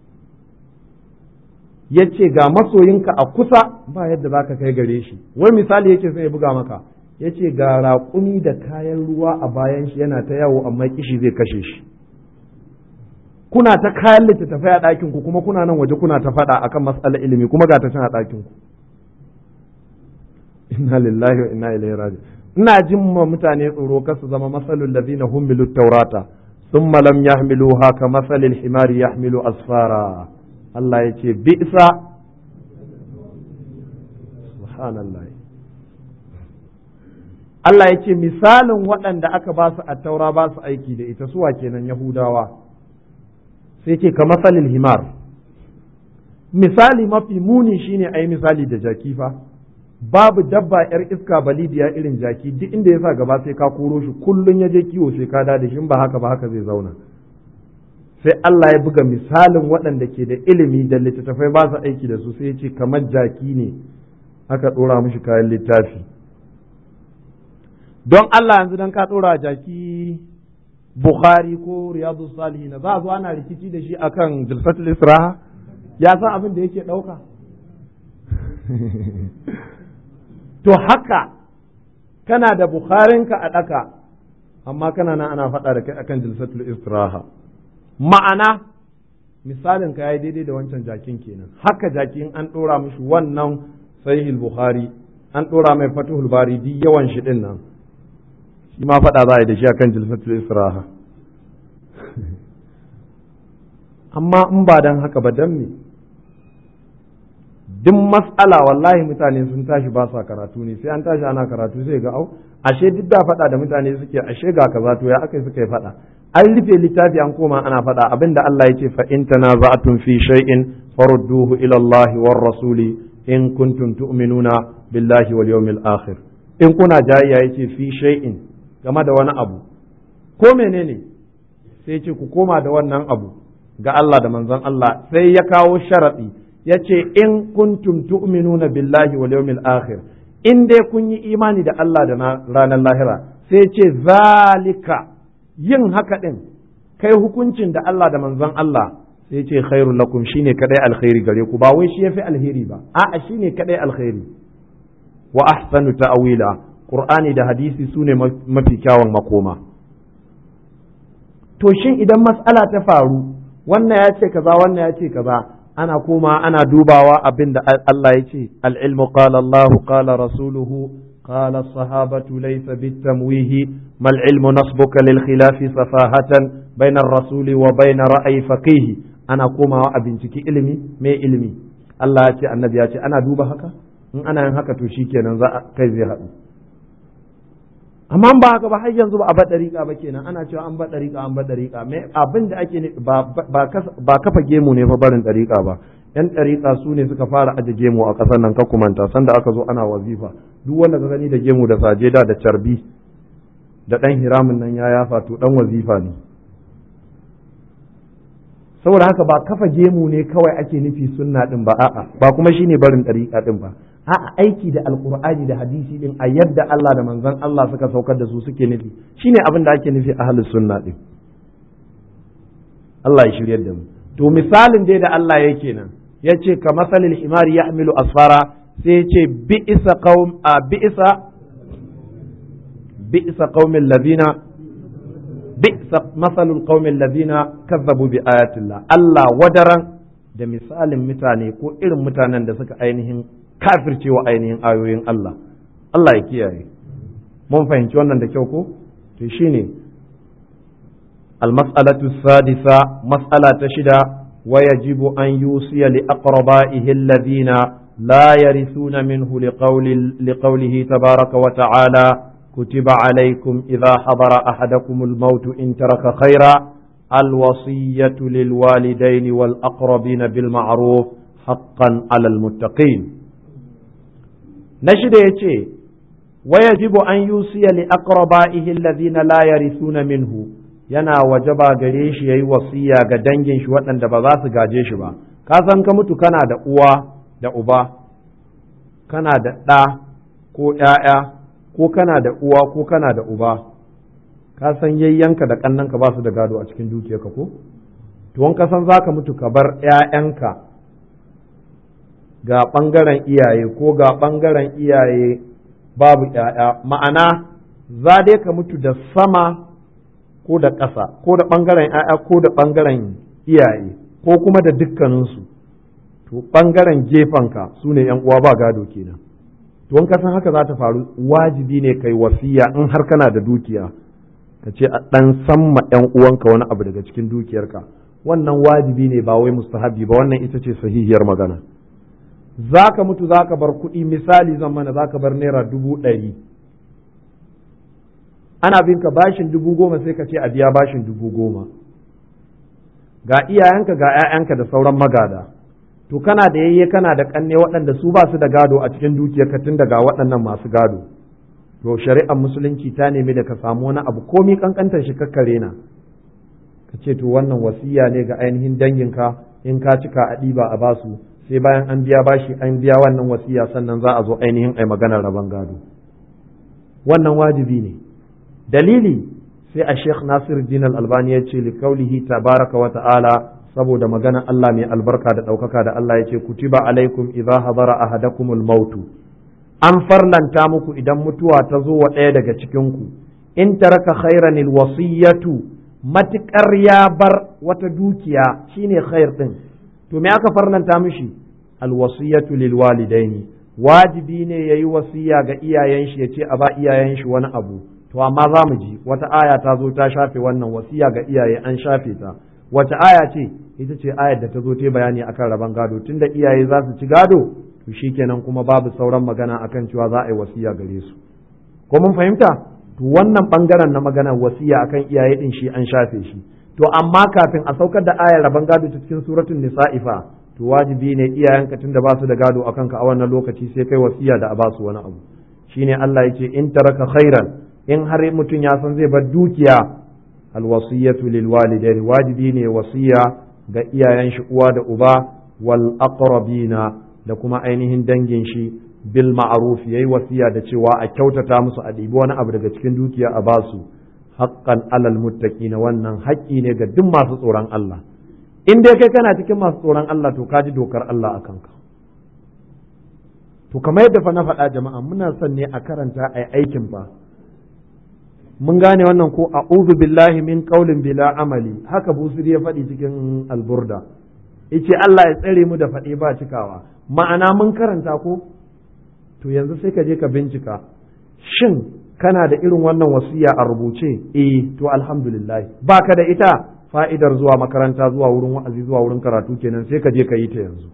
Speaker 1: yace ga masoyinka a kusa ba yadda zaka kai gare shi wai misali yake sai ya buga maka yace ga raƙumi da kayan ruwa a bayan shi yana ta yawo amma kishi zai kashe shi kuna ta kayan littattafai a ɗakin ku kuma kuna nan waje kuna ta faɗa akan matsalar ilimi kuma ga ta can a ɗakin ku inna lillahi wa inna ilaihi raji ina jin ma mutane tsoro kar su zama masalul ladina humilu taurata thumma lam yahmiluha ka masalil himari yahmilu asfara Allah ya ce bi'sa subhanallah Allah ya ce misalin waɗanda aka ba su a taura ba su aiki da ita suwa kenan Yahudawa sai ce ka masalil himar misali mafi muni shine a yi misali da jaki fa babu dabba yar iska balidiya irin jaki duk inda ya sa gaba sai ka koro shi kullun ya je kiwo sai ka da shi ba haka ba haka zai zauna sai Allah ya buga misalin waɗanda ke da ilimi da littattafai ba su aiki da su sai ya ce kamar jaki ne aka ɗora mishi kayan littafi don Allah yanzu dan ka ɗora jaki Bukhari ko Riyadu Salihin za a zo ana rikici da shi akan Jilsatul Isra'a ya san abin da yake ɗauka to haka kana da Bukharinka a ɗaka amma kana nan ana faɗa da kai akan Jilsatul Isra'a ma'ana misalin ka yayi daidai da wancan jakin kenan haka jakin an ɗora mishi wannan sahihul Bukhari an ɗora mai Fathul Bari duk yawan shi ɗin nan shi ma faɗa za a yi da shi a kan jilfatul israha amma in ba don haka ba don me duk matsala wallahi mutane sun tashi ba sa karatu ne sai an tashi ana karatu sai ga au ashe duk da faɗa da mutane suke ashe ga kaza to ya aka suka yi faɗa an rufe littafi an koma ana faɗa abinda Allah yake fa in tanaza'tum fi shay'in farudduhu ila Allah war rasuli in kuntum tu'minuna billahi wal yawmil akhir in kuna jayayya yace fi shay'in game da wani abu ko menene sai ce ku koma da wannan abu ga Allah da manzon Allah sai ya kawo sharaɗi ya ce in kuntum tu'minuna billahi wal yawmil akhir in dai kun yi imani da Allah da ranar lahira sai ce zalika yin haka din kai hukuncin da Allah da manzon Allah sai ce khairul lakum shine kadai alkhairi gare ku ba wai shi yafi alheri ba a'a shine kadai alkhairi wa ahsanu ta'wila Qur'ani da hadisi su ne mafi kyawun makoma. To shin idan matsala ta faru, wannan ya ce kaza wannan ya ce kaza, ana koma ana dubawa abin da Allah ya ce, al'ilmu qala Allah qala rasuluhu qala sahabatu laysa bitamwihi mal ilmu nasbuka lil khilafi safahatan bainar rasuli wa bainar ra'ayi faqihi ana komawa a binciki ilimi me ilimi Allah ya ce annabi ya ce ana duba haka in ana yin haka to shikenan za a kai zai haɗu amma ba haka ba har yanzu ba a bar dariƙa ba kenan ana cewa an bar dariƙa an bar dariƙa me abin da ake ba kafa gemu ne fa barin dariƙa ba yan dariƙa su ne suka fara aje gemu a ƙasar nan ka kumanta sanda aka zo ana wazifa duk wanda ka gani da gemu da sajeda da carbi da ɗan hiramin nan ya yafa to ɗan wazifa ne saboda haka ba kafa gemu ne kawai ake nufi sunna din ba a'a ba kuma shine barin dariƙa din ba a'a aiki da alqur'ani da hadisi din a yadda Allah da manzon Allah suka saukar da su suke nufi shine abin da ake nufi ahlus sunna din Allah ya shiryar da mu to misalin dai da Allah yake nan yace ka masalil himari yahmilu asfara sai yace bi'sa qaum a bi'sa bi'sa qaumil ladina bi'sa masalul qaumil ladina kazzabu bi ayatillah Allah wadaran da misalin mutane ko irin mutanen da suka ainihin kafircewa ainihin ayoyin Allah Allah ya kiyaye mun fahimci wannan da kyau ko to shine المسألة السادسة مسألة شدة ويجب أن يوصي لأقربائه الذين لا يرثون منه لقول لقوله تبارك وتعالى كتب عليكم إذا حضر أحدكم الموت إن ترك خيرا الوصية للوالدين والأقربين بالمعروف حقا على المتقين نشد يتي ويجب أن يوصي لأقربائه الذين لا يرثون منه yana wajaba gare shi yayi wasiya ga dangin shi waɗanda ba za su gaje shi ba ka san ka mutu kana da uwa da uba kana da ɗa ko ‘ya'ya ko kana da uwa ko kana da uba ka san yayyanka da kannanka ba su da gado a cikin dukiyarka ko to wanka san zaka mutu ka bar ƴaƴanka ga ɓangaren iyaye ko ga ɓangaren iyaye babu ƴaƴa ma'ana za dai ka mutu da sama ko da ƙasa ko da ɓangaren ƴaƴa ko da ɓangaren iyaye ko kuma da dukkaninsu to ɓangaren gefenka su ne uwa ba gado kenan to wanka san haka za ta faru wajibi ne kai wasiya in har kana da dukiya ka ce a ɗan samma ‘yan uwanka wani abu daga cikin dukiyarka wannan wajibi ne ba wai mustahabi ba wannan ita ce sahihiyar magana za ka mutu za ka bar kuɗi misali zan mana za ka bar naira dubu ɗari ana bin ka bashin dubu goma sai ka ce a biya bashin dubu goma ga iyayenka ga 'ya'yanka da sauran magada to kana da yayye kana da ƙanne waɗanda su ba su da gado a cikin dukiyarka tun daga waɗannan masu gado to shari'ar musulunci ta nemi da ka samu wani abu komi kankantar shi kakkare na ka ce to wannan wasiya ne ga ainihin danginka in ka cika a ɗiba a basu sai bayan an biya bashi an biya wannan wasiya sannan za a zo ainihin ai maganar rabon gado wannan wajibi ne dalili sai a sheikh nasir din albani ya ce likaulihi tabaraka wa ta'ala saboda magana Allah mai albarka da ɗaukaka da Allah ya ce kutiba alaikum idza hadara ahadakumul mautu an farlanta muku idan mutuwa ta zo wa ɗaya daga cikinku in taraka khairan wasiyatu matuƙar ya bar wata dukiya shine khair ɗin to me aka farlanta mishi alwasiyatu lil walidaini wajibi ne yayi wasiya ga iyayen shi yace a ba iyayen shi wani abu to amma za mu ji wata aya ta zo ta shafe wannan wasiya ga iyaye an shafe ta wata aya ce ita ce ayar da ta zo ta bayani akan rabon gado tunda iyaye za su ci gado to shikenan kuma babu sauran magana akan cewa za a yi wasiya gare su ko mun fahimta to wannan bangaren na magana wasiya akan iyaye din shi an shafe shi to amma kafin a saukar da ayar rabon gado ta cikin suratul nisa'i fa to wajibi ne iyayenka tunda ba su da gado akan ka a wannan lokaci sai kai wasiya da a ba su wani abu shine Allah yake in taraka khairan in har mutum ya san zai bar dukiya alwasiyatu lil walidaini wajibi ne wasiya ga iyayen shi uwa da uba wal aqrabina da kuma ainihin dangin shi bil ma'ruf yayi wasiya da cewa a kyautata musu a ɗibi wani abu daga cikin dukiya a basu haqqan alal muttaqin wannan haƙƙi ne ga duk masu tsoron Allah in dai kai kana cikin masu tsoron Allah to ka ji dokar Allah a kanka to kamar yadda fa na faɗa jama'a muna son ne a karanta a aikin fa mun gane wannan ko a'udhu billahi min qaulin bila amali haka busiri ya faɗi cikin alburda yace Allah ya tsare mu da faɗe ba cikawa ma'ana mun karanta ko to yanzu sai ka je ka bincika shin kana da irin wannan wasiya a rubuce eh to alhamdulillah baka da ita fa'idar zuwa makaranta zuwa wurin wa'azi zuwa wurin karatu kenan sai ka je ka yi ta yanzu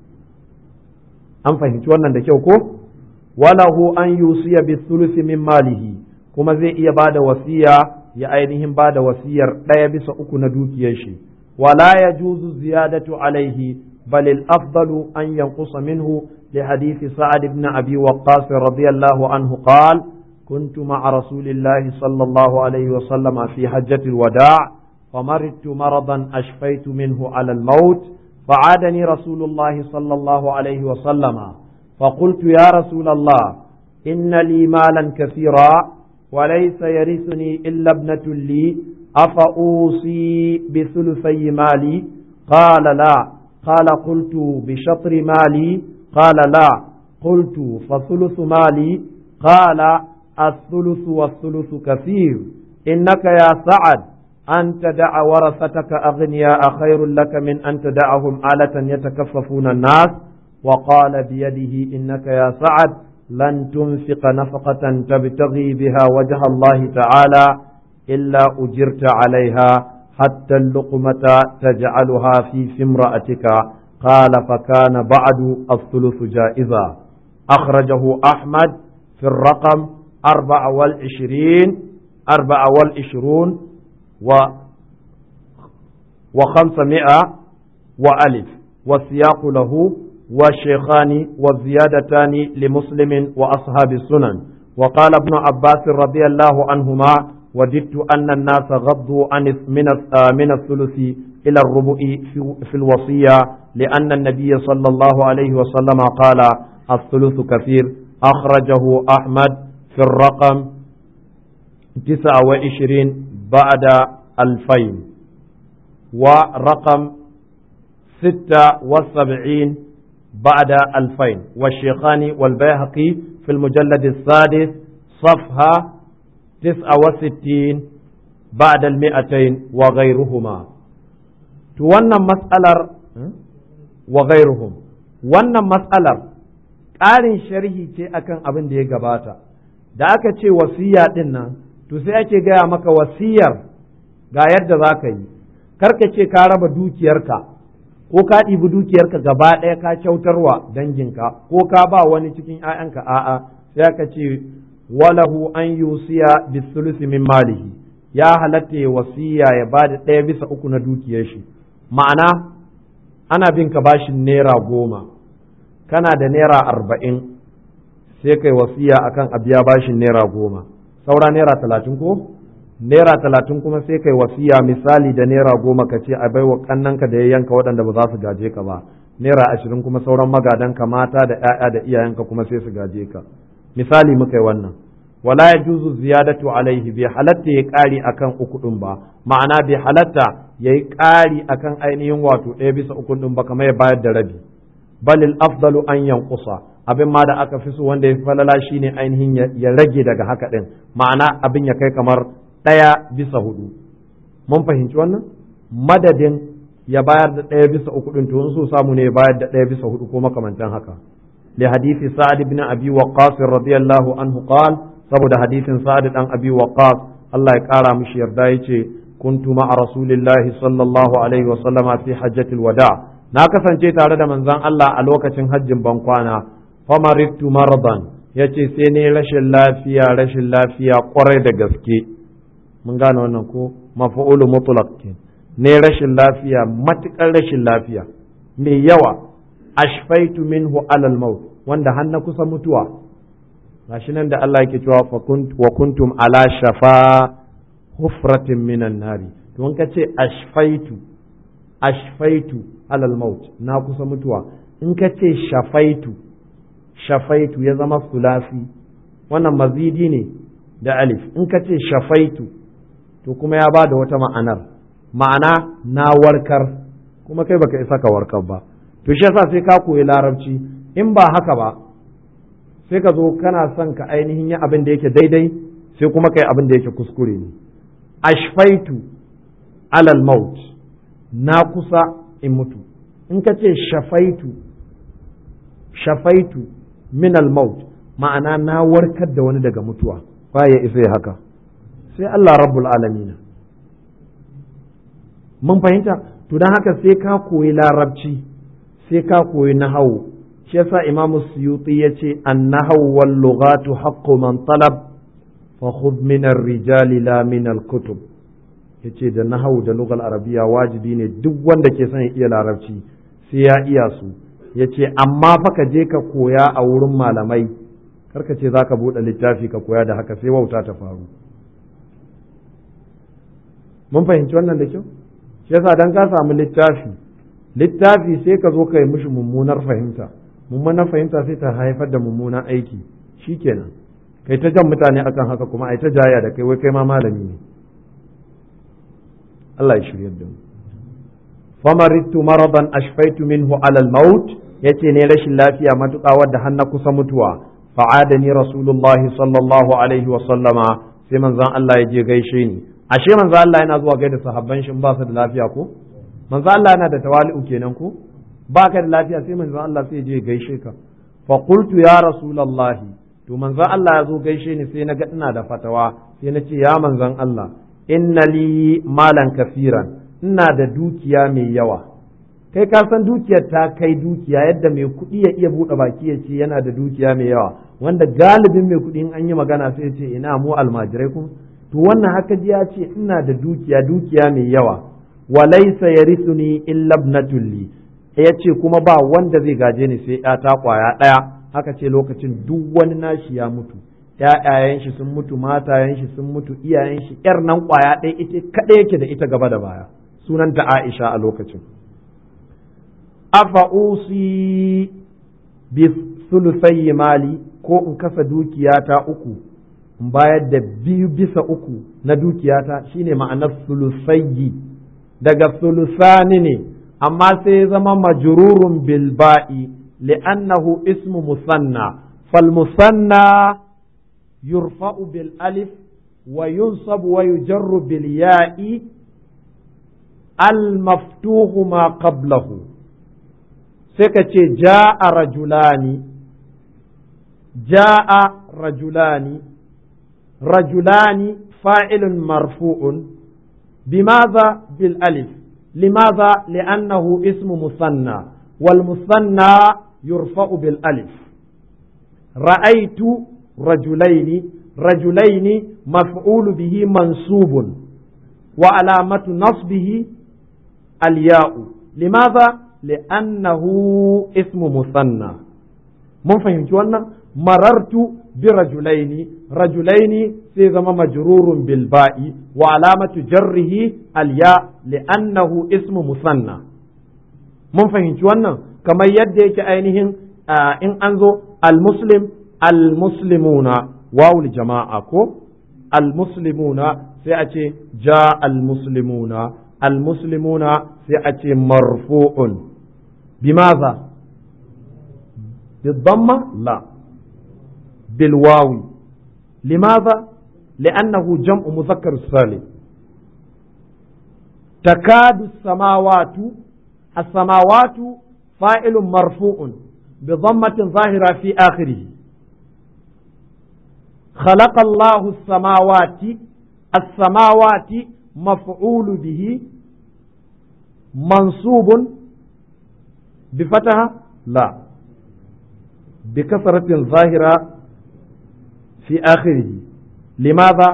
Speaker 1: an fahimci wannan da kyau ko walahu an yusiya bi thuluthi min malihi kuma zai iya ba da wasiya ya ainihin ba da wasiyar ɗaya bisa uku na dukiyar shi wala ya juzu ziyadatu alaihi bal al-afdalu an yanqusa minhu li hadisi sa'ad ibn abi waqqas radiyallahu anhu qala كنت مع رسول الله صلى الله عليه وسلم في حجة الوداع فمرضت مرضا أشفيت منه على الموت فعادني رسول الله صلى الله عليه وسلم فقلت يا رسول الله إن لي مالا كثيرا وليس يرثني إلا ابنة لي أفأوصي بثلثي مالي قال لا قال قلت بشطر مالي قال لا قلت فثلث مالي قال الثلث والثلث كثير إنك يا سعد أن تدع ورثتك أغنياء خير لك من أن تدعهم آلة يتكففون الناس وقال بيده إنك يا سعد لن تنفق نفقة تبتغي بها وجه الله تعالى إلا أجرت عليها حتى اللقمة تجعلها في في امرأتك قال فكان بعد الثلث جائزا أخرجه أحمد في الرقم أربعة والعشرين أربعة والعشرون و وخمسمائة وألف والسياق له والشيخان والزيادتان لمسلم وأصحاب السنن وقال ابن عباس رضي الله عنهما وددت أن الناس غضوا عن من من الثلث إلى الربع في الوصية لأن النبي صلى الله عليه وسلم قال الثلث كثير أخرجه أحمد في الرقم تسعة وعشرين بعد ألفين ورقم ستة وسبعين بعد ألفين والشيخان والبيهقي في المجلد السادس صفحة تسعة وستين بعد المئتين وغيرهما توانا مسألة وغيرهم وانا مسألة ƙarin sharhi ce akan abin da ya gabata da aka ce wasiya ɗin nan to sai ake gaya maka wasiyar ga yadda za ka yi karka ce ka raba dukiyarka ko ka ɗibi dukiyarka gaba ɗaya ka kyautarwa danginka ko ka ba wani cikin ‘ya'yanka a'a sai aka ce walahu an yusiya bisulusi min malihi ya halatta ya wasiya ya ba da ɗaya bisa uku na dukiyar shi ma'ana ana bin ka bashin naira goma kana da naira arba'in sai kai wasiya akan a biya bashin naira goma saura naira talatin ko naira talatin kuma sai kai wasiya misali da naira goma ka ce a baiwa kannanka da ya yanka waɗanda ba za su gaje ka ba naira ashirin kuma sauran magadanka mata da 'ya'ya da iyayenka kuma sai su gaje ka misali muka yi wannan wala ya juzu ziyadatu alaihi bai halatta ya ƙari akan uku ɗin ba ma'ana bai halatta ya yi ƙari akan ainihin wato ɗaya bisa uku ɗin ba kamar ya bayar da rabi balil afdalu an yankusa abin ma da aka fi so wanda ya fi falala shine ainihin ya rage daga haka ɗin ma'ana abin ya kai kamar ɗaya bisa hudu mun fahimci wannan madadin ya bayar da ɗaya bisa uku ɗin to so samu ne ya bayar da ɗaya bisa hudu ko makamantan haka li hadisi sa'ad ibn abi waqqas radiyallahu anhu qal saboda hadisin sa'ad dan abi waqqas Allah ya kara mishi yarda yace kuntu ma'a rasulillahi sallallahu alaihi wa sallama fi hajjatil wada na kasance tare da manzon Allah a lokacin hajjin bankwana famaritu mardan yace sai ne rashin lafiya rashin lafiya kwarai da gaske mun gane wannan ko mafa'ulu mutlaq ne rashin lafiya matukar rashin lafiya mai yawa ashfaitu minhu alal maut wanda har na kusa mutuwa gashi nan da Allah yake cewa wa kuntum ala shafa hufratin minan nari to in ka ce ashfaitu ashfaitu alal maut na kusa mutuwa in ka ce shafaitu shafaitu ya zama sulasi wannan mazidi ne da alif in ka ce shafaitu to kuma ya ba da wata ma'anar ma'ana na warkar kuma kai baka isa ka warkar ba to shi yasa sai ka koyi larabci in ba haka ba sai ka zo kana son ka ainihin yin abin da yake daidai sai kuma kai abin da yake kuskure ne ashfaitu alal maut na kusa in mutu in ka ce shafaitu shafaitu min al maut ma'ana na warkar da wani daga mutuwa ba ya isa haka sai Allah rabbul alamin mun fahimta to don haka sai ka koyi larabci sai ka koyi nahawu shi yasa imam suyuti ya ce an nahawu wal lughatu haqqu man talab fa khudh min ar-rijali la min al-kutub yace da nahawu da lugal arabiya wajibi ne duk wanda ke son ya iya larabci sai ya iya su yace amma fa ka je ka koya a wurin malamai karka ce zaka bude littafi ka koya da haka sai wauta ta faru mun fahimci wannan da kyau shi yasa dan ka samu littafi littafi sai ka zo ka yi mishi mummunar fahimta mummunar fahimta sai ta haifar da mummunan aiki shikenan kai ta jan mutane akan haka kuma ai ta jaya da kai wai kai ma malami ne Allah ya shirya da mu famaritu maradan ashfaitu minhu ala al-maut yace ne rashin lafiya matuƙa wadda har na kusa mutuwa fa'adani rasulullahi sallallahu alaihi wa sallama sai manzon Allah ya je gaishe ni ashe manzo Allah yana zuwa gaida sahabban shi ba su da lafiya ko manzo Allah yana da tawali'u kenan ko ba ka da lafiya sai manzo Allah sai je gaishe ka fa qultu ya rasulullah to manzo Allah ya zo gaishe ni sai na ga ina da fatawa sai na ce ya manzon Allah inna li malan kafiran ina da dukiya mai yawa kai ka san dukiyar ta kai dukiya yadda mai kuɗi ya iya buɗe baki ya ce yana da dukiya mai yawa wanda galibin mai kuɗi in an yi magana sai ya ce ina mu almajirai kuma to wannan haka ji ya ce ina da dukiya dukiya mai yawa walaisa yarithuni illa ibnatul li ya ce kuma ba wanda zai gaje ni sai ta kwaya ɗaya haka ce lokacin duk wani nashi ya mutu ƴaƴayen shi sun mutu matayen shi sun mutu iyayen shi ƴar nan kwaya ɗaya ita kaɗai yake da ita gaba da baya sunanta Aisha a lokacin afa usi bi sulusayyi mali ko in kasa dukiyata uku in bayar da biyu bisa uku na dukiyata shine ma'anar sulusayyi daga sulusani ne amma sai ya zama majrurun bil ba'i li'annahu ismu musanna fal musanna yurfa'u bil alif wa yunsabu wa yujarru bil ya'i al maftuhu ma qablahu sai ka ce ja'a rajulani ja'a rajulani rajulani fa'ilun marfu'un bimaza bil alif limaza li'annahu ismu musanna wal musanna yurfa'u bil alif ra'aitu rajulaini rajulaini maf'ulu bihi mansubun wa alamatu nasbihi al ya'u limaza li'annahu ismu musanna mun fahimci wannan marartu bi rajulaini rajulaini sai zama majrurun bil ba'i wa alamatu jarrihi al ya li'annahu ismu musanna mun fahimci wannan kamar yadda yake ainihin in an zo al muslim al muslimuna wawul jama'a ko al muslimuna sai a ce ja al muslimuna al muslimuna sai a ce marfu'un bimaza بالضمة لا بالواو لماذا لأنه جمع مذكر السالم تكاد السماوات السماوات فاعل مرفوع بضمة ظاهرة في آخره خلق الله السماوات السماوات مفعول به منصوب بفتحة لا بكثرة ظاهرة في آخره لماذا؟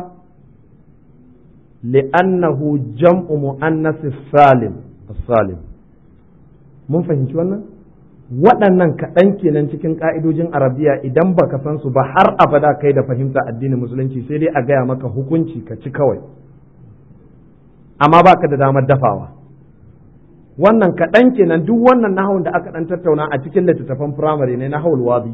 Speaker 1: لأنه جمع مؤنث السالم السالم mun fahimci wannan waɗannan kaɗan kenan cikin ƙa'idojin arabiya idan baka san su ba har abada kai da fahimta addinin musulunci sai dai a gaya maka hukunci ka ci kawai amma baka da damar dafawa wannan kaɗan kenan duk wannan nahawun da aka ɗan tattauna a cikin littattafan firamare ne nahawul wadi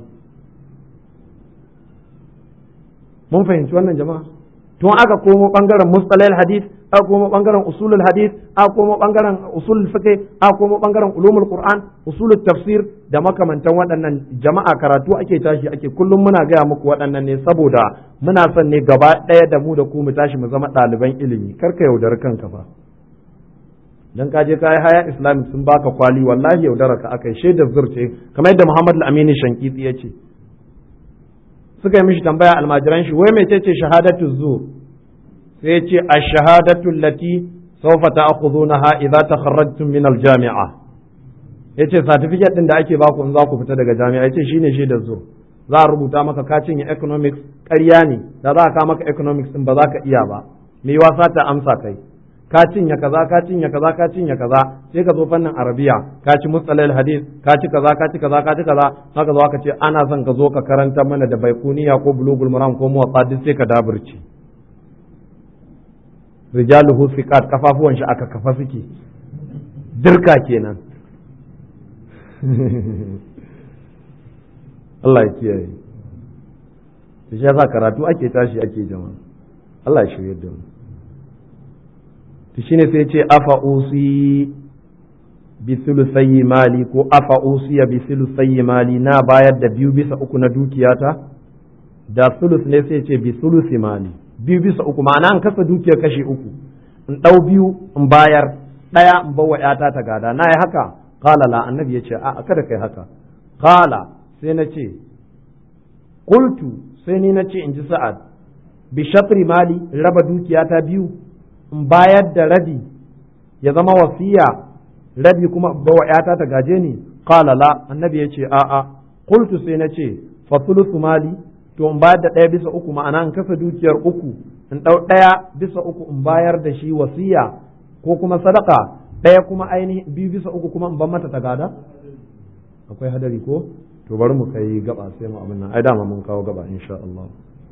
Speaker 1: mun fahimci wannan jama'a tun aka komo ɓangaren mustalahil hadith aka komo ɓangaren usulul hadith aka komo ɓangaren usulul fiqh aka komo ɓangaren ulumul qur'an usulul tafsir da makamantan waɗannan jama'a karatu ake tashi ake kullum muna gaya muku waɗannan ne saboda muna son ne gaba ɗaya da mu da ku mu tashi mu zama ɗaliban ilimi kar ka yaudari kanka fa dan ka je ka yi haya islamic sun baka kwali wallahi yaudara ka akai shaidar zurce kamar yadda muhammad al-amini shankiti ya ce suka yi mishi tambaya almajiran shi wai mece ce shahadatu zur sai ya ce ash-shahadatu allati sawfa ta'khudunaha idza takharrajtum min al-jami'a yace certificate din da ake baku in za ku fita daga jami'a yace shine shaidar zur za a rubuta maka ka cinye economics ƙarya ne da za a ka maka economics din ba za ka iya ba me wasa ta amsa kai ka cinye kaza ka cinye kaza ka cinye kaza sai ka zo fannin arabiya ka ci mustalal hadis ka ci kaza ka ci kaza ka ci kaza haka zo ka ce ana son ka zo ka karanta mana da baikuniya ko bulugul maram ko muwatta duk sai ka daburci rijaluhu siqat kafafuwan shi aka kafa suke dirka kenan Allah ya kiyaye shi yasa karatu ake tashi ake jama'a Allah ya shirye da mu to shine sai ce afa usi bi thuluthayi mali ko afa usiya bi thuluthayi mali na bayar da biyu bisa uku na dukiyata da thuluth ne sai ce bi thuluthi mali biyu bisa uku ma'ana an kasa dukiyar kashi uku in dau biyu in bayar daya in bawa yata ta gada na yi haka qala la annabi ya ce a kada kai haka qala sai na ce qultu sai ni na ce in ji sa'ad bi shatri mali raba dukiyata biyu in bayar da rabi ya zama wasiya rabi kuma bawa ‘yata ta gaje ni qala la annabi ya ce a'a qultu sai na ce fa thuluthu mali to in bayar da ɗaya bisa uku ma'ana in kasa dukiyar uku in ɗau ɗaya bisa uku in bayar da shi wasiya ko kuma sadaka ɗaya kuma ainihin biyu bisa uku kuma in ban mata ta gada akwai hadari ko to bari mu kai gaba sai mu abin nan ai dama mun kawo gaba insha Allah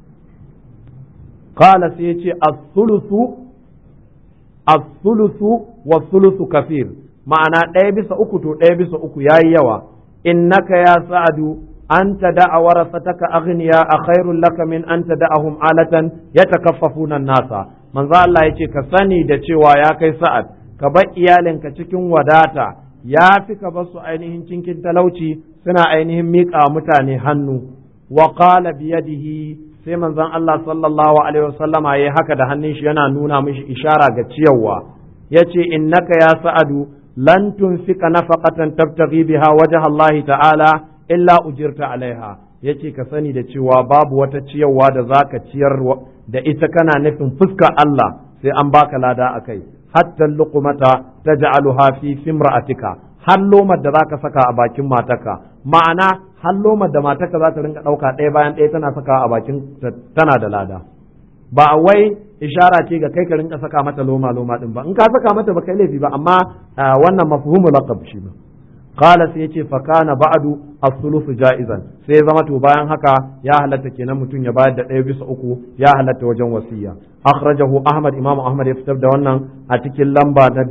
Speaker 1: qala sai ya ce as-thuluthu as-sulusu wa sulusu kafir ma'ana ɗaya bisa uku to ɗaya bisa uku yayi yawa innaka ya sa'adu an tada'a warasataka aghniya a khairul laka min an tada'ahum alatan yatakaffafuna nasa manzo Allah yace ka sani da cewa ya kai sa'ad ka bar iyalinka cikin wadata ya fi ka basu ainihin cinkin talauci suna ainihin miƙa mutane hannu wa qala biyadihi sai manzon Allah sallallahu alaihi wasallama yayi haka da hannun shi yana nuna mishi ishara ga ciyarwa yace innaka ya sa'adu lan tunfika nafaqatan tabtaghi biha wajha Allah ta'ala illa ujirta alaiha yace ka sani da cewa babu wata ciyarwa da zaka ciyar da ita kana nufin fuskar Allah sai an baka lada akai hatta luqmata taj'aluha fi fimra'atika har lomar da zaka saka a bakin mataka ma'ana har lomar da mataka za ta rinka ɗauka ɗaya bayan ɗaya tana saka a bakin tana da lada ba wai ishara ce ga kai ka rinka saka mata loma loma din ba in ka saka mata ba kai laifi ba amma wannan mafhumu laqab shi ba qala sai yace fa kana ba'du as-sulusu ja'izan sai zama to bayan haka ya halatta kenan mutum ya bayar da ɗaya bisa uku ya halatta wajen wasiya akhrajahu ahmad imamu ahmad ya fitar da wannan a cikin lamba na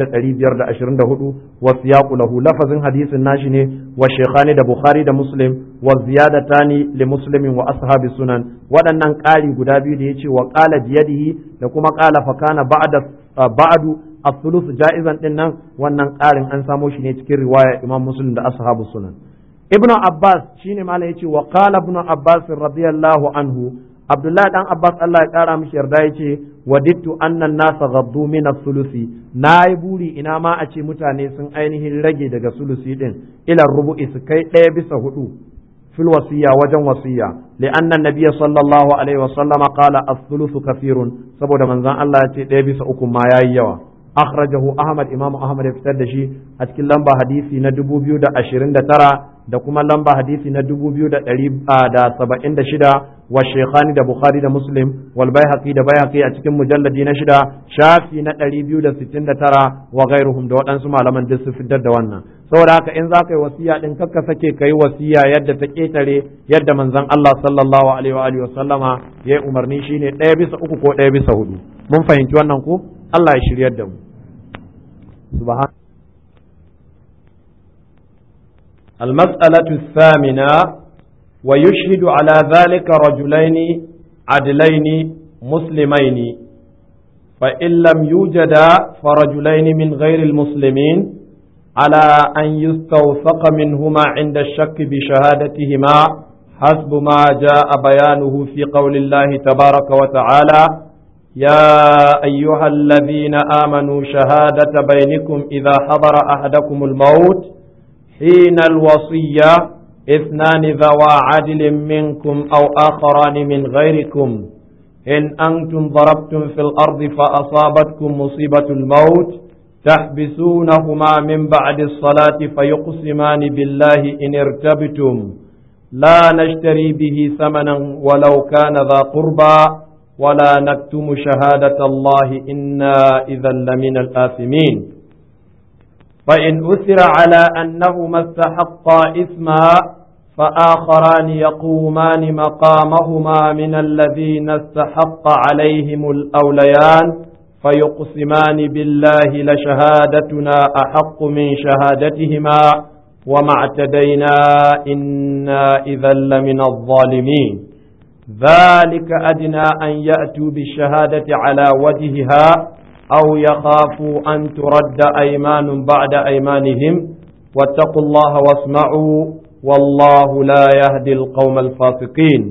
Speaker 1: 1524 wa siyaqu lahu lafazin hadisin nashi ne wa shaykhani da bukhari da muslim wa ziyadatani li muslimin wa ashabi sunan waɗannan ƙari guda biyu da yace wa qala biyadihi da kuma qala fa kana ba'da ba'du as-sulus ja'izan din nan wannan ƙarin an samo shi ne cikin riwaya imam muslim da ashabu sunan ibnu abbas shine malam yace wa qala ibnu abbas radiyallahu anhu abdullahi dan abbas Allah ya kara mishi yarda yace wadittu annan nasa ghaddu min as-sulusi nayi buri ina ma a ce mutane sun ainihin rage daga sulusi din ila rubu'i su kai ɗaya bisa hudu fil wasiya wajen wasiya li'anna an-nabiy sallallahu alaihi wa sallama qala as-sulusu kathirun saboda manzon Allah ya ce ɗaya bisa uku ma yayi yawa akhrajahu ahmad imam ahmad ya fitar da shi a cikin lamba hadisi na 2029 da kuma lamba hadisi na 2176 wa shaykhani da bukhari da muslim wal baihaqi da baihaqi a cikin mujalladi na shida shafi na 269 wa ghairuhum da waɗansu malaman duk su fitar da wannan saboda haka in za ka yi wasiya din kakka sake ka yi wasiya yadda ta ketare yadda manzon Allah sallallahu alaihi wa alihi wa sallama ya yi umarni shine ɗaya bisa uku ko ɗaya bisa hudu mun fahimci wannan ko Allah ya shiryar da mu سبحان المسألة الثامنة ويشهد على ذلك رجلين عدلين مسلمين فإن لم يوجدا فرجلين من غير المسلمين على أن يستوثق منهما عند الشك بشهادتهما حسب ما جاء بيانه في قول الله تبارك وتعالى يا أيها الذين آمنوا شهادة بينكم إذا حضر أحدكم الموت حين الوصية اثنان ذوى عدل منكم أو آخران من غيركم إن أنتم ضربتم في الأرض فأصابتكم مصيبة الموت تحبسونهما من بعد الصلاة فيقسمان بالله إن ارتبتم لا نشتري به ثمنا ولو كان ذا قربى ولا نكتم شهادة الله إنا إذا لمن الآثمين فإن أثر على أنهما استحقا إثما فآخران يقومان مقامهما من الذين استحق عليهم الأوليان فيقسمان بالله لشهادتنا أحق من شهادتهما وما اعتدينا إنا إذا لمن الظالمين ذلك أدنى أن يأتوا بالشهادة على وجهها أو يخافوا أن ترد أيمان بعد أيمانهم واتقوا الله واسمعوا والله لا يهدي القوم الفاسقين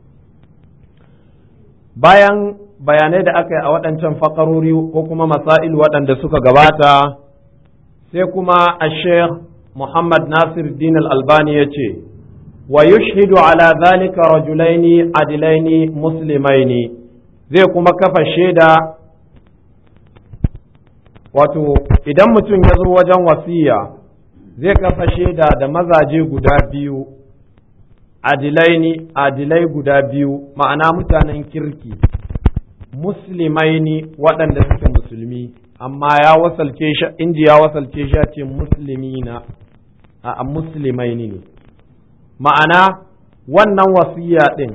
Speaker 1: bayan bayanai da aka yi a waɗancan fakarori ko kuma masail waɗanda suka gabata sai kuma a sheikh muhammad nasir din al-albani ya ce ويشهد على ذلك رجلين عدلين مسلمين zai kuma kafa shaida wato idan mutum ya zo wajen wasiya zai kafa shaida da mazaje guda biyu adilaini adilai guda biyu ma'ana mutanen kirki musulmaini waɗanda suke musulmi amma ya wasalce shi inji ya wasalce shi ce musulmina a musulmaini ne ma'ana wannan wasiya ɗin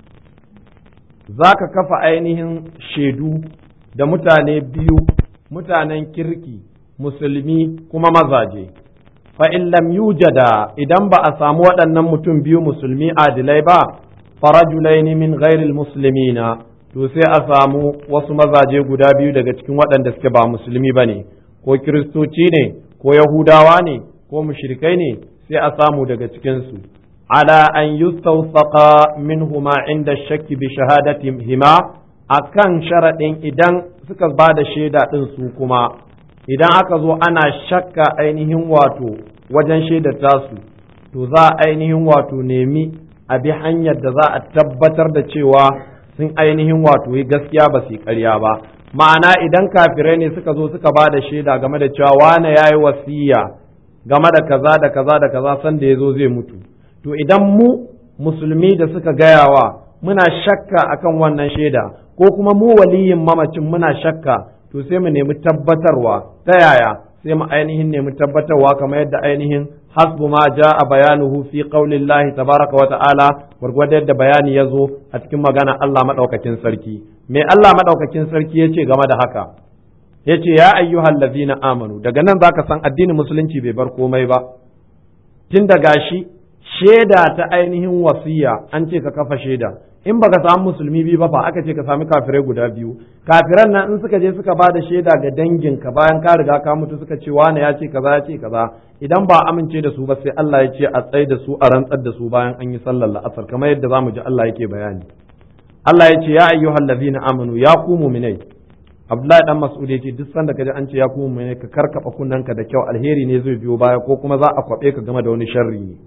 Speaker 1: za ka kafa ainihin shaidu da mutane biyu mutanen kirki musulmi kuma mazaje fa in lam yujada idan ba a samu waɗannan mutum biyu musulmi adilai ba farajulaini min ghairil muslimina to sai a samu wasu mazaje guda biyu daga cikin waɗanda suke ba musulmi bane ko kiristoci ne ko yahudawa ne ko mushrikai ne sai a samu daga cikin su ala an yustawsaqa minhuma inda shakki bi shahadatihima akan sharaɗin idan suka ba da shaida ɗin su kuma idan aka zo ana shakka ainihin wato wajen shaidar tasu to za a ainihin wato nemi a bi hanyar da za a tabbatar da cewa sun ainihin wato yi gaskiya ba su yi ƙarya ba ma'ana idan kafirai ne suka zo suka ba da shaida game da cewa wane ya yi wasiya game da kaza da kaza da kaza sanda ya zo zai mutu to idan mu musulmi da suka gayawa muna shakka akan wannan shaida ko kuma mu waliyin mamacin muna shakka to sai mu nemi tabbatarwa ta yaya sai mu ainihin nemi tabbatarwa kamar yadda ainihin hasbu ma a bayanuhu fi qaulillahi tabaraka wa ta'ala gwargwado yadda bayani ya zo a cikin magana Allah madaukakin sarki me Allah madaukakin sarki yace game da haka yace ya ayyuhal ladzina amanu daga nan zaka san addinin musulunci bai bar komai ba tun da gashi shaida ta ainihin wasiya an ce ka kafa shaida in baka samu musulmi biyu ba fa aka ce ka sami kafirai guda biyu kafiran nan in suka je suka ba da shaida ga danginka bayan ka riga ka mutu suka ce wane ya ce kaza ya ce kaza idan ba amince da su ba sai Allah ya ce a tsai da su a rantsar da su bayan an yi sallar la'asar kamar yadda zamu ji Allah yake bayani Allah ya ce ya ayyuhal ladzina amanu ya ku mu'minai Abdullahi dan Mas'ud yace duk sanda kaji an ce ya ku mu'minai ka karkaba kunnanka da kyau alheri ne zai biyo baya ko kuma za a kwabe ka game da wani sharri ne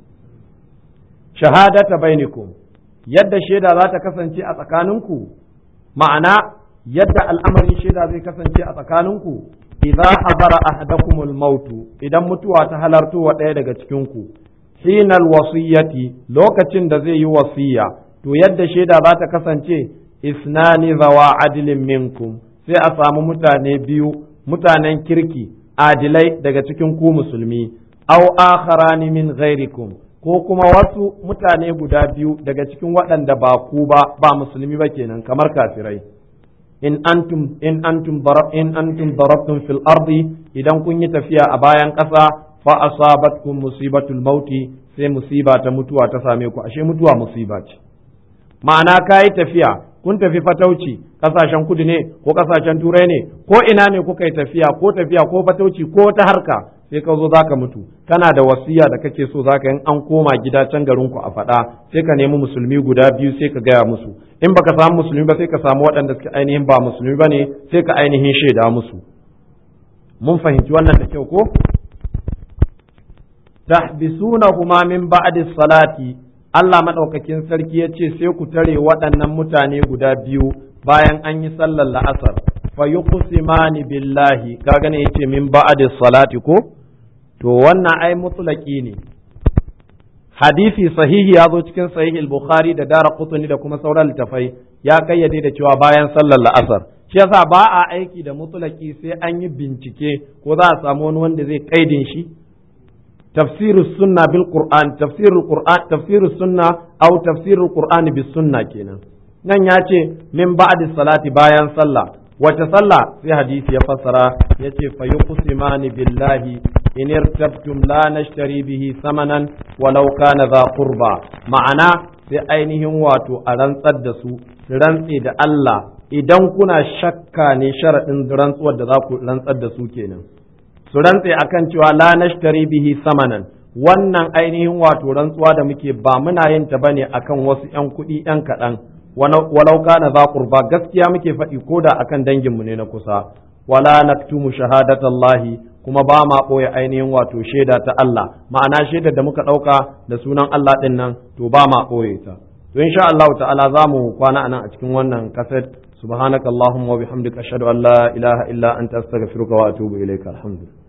Speaker 1: shahadata bainakum yadda shaida za ta kasance a tsakaninku ma'ana yadda al'amarin shaida zai kasance a tsakaninku idza hadara ahadakumul mautu idan mutuwa ta halarto wa ɗaya daga cikinku hinal wasiyyati lokacin da zai yi wasiya to yadda shaida za ta kasance isnani zawa adilin minkum sai a samu mutane biyu mutanen kirki adilai daga cikin ku musulmi aw akharani min ghairikum ko kuma wasu mutane guda biyu daga cikin waɗanda ba ku ba ba musulmi ba kenan kamar kafirai in antum in antum darab in antum darabtum fil ardi idan kun yi tafiya a bayan ƙasa fa asabatkum musibatul mauti sai musiba ta mutuwa ta same ku ashe mutuwa musiba ce ma'ana kai tafiya kun tafi fatauci kasashen kudu ne ko kasashen turai ne ko ina ne kuka yi tafiya ko tafiya ko fatauci ko ta harka sai ka zo zaka mutu kana da wasiya da kake so zaka in an koma gida can garin ku a faɗa sai ka nemi musulmi guda biyu sai ka gaya musu in baka samu musulmi ba sai ka samu waɗanda suke ainihin ba musulmi bane sai ka ainihin shaida musu mun fahimci wannan da kyau ko tahbisunahuma min ba'di salati Allah madaukakin sarki ya ce sai ku tare waɗannan mutane guda biyu bayan an yi sallar la'asar fa yuqsimani billahi kaga ne yace min ba'di salati ko to wannan ai mutlaki ne hadisi sahihi ya zo cikin sahihi al-bukhari da dara qutni da kuma sauran littafai ya kayyade da cewa bayan sallar la'asar shi yasa ba a aiki da mutlaki sai an yi bincike ko za a samu wani wanda zai kaidin shi tafsirus sunna bil qur'an tafsirul qur'an tafsirus sunna aw tafsirul qur'ani bis sunna kenan nan ya ce min ba'di salati bayan sallah wace sallah sai hadisi ya fassara yace fa yuqsimani billahi in irtabtum la nashtari bihi samanan walau kana za qurba ma'ana sai ainihin wato a rantsar da su su rantse da Allah idan kuna shakka ne sharaɗin rantsuwar da za ku rantsar da su kenan su rantse akan cewa la nashtari bihi samanan wannan ainihin wato rantsuwa da muke ba muna yin ta bane akan wasu ƴan kuɗi ƴan kaɗan walau kana za qurba gaskiya muke faɗi ko da akan danginmu ne na kusa wala naktumu shahadatallahi kuma ba ma ɓoye ainihin wato shaida ta Allah ma'ana shaidar da muka ɗauka da sunan Allah ɗin nan to ba ma ɓoye ta to insha Allah ta'ala za mu kwana anan a cikin wannan kaset subhanakallahumma wa bihamdika ashhadu an la ilaha illa anta astaghfiruka wa atubu ilayka alhamdulillah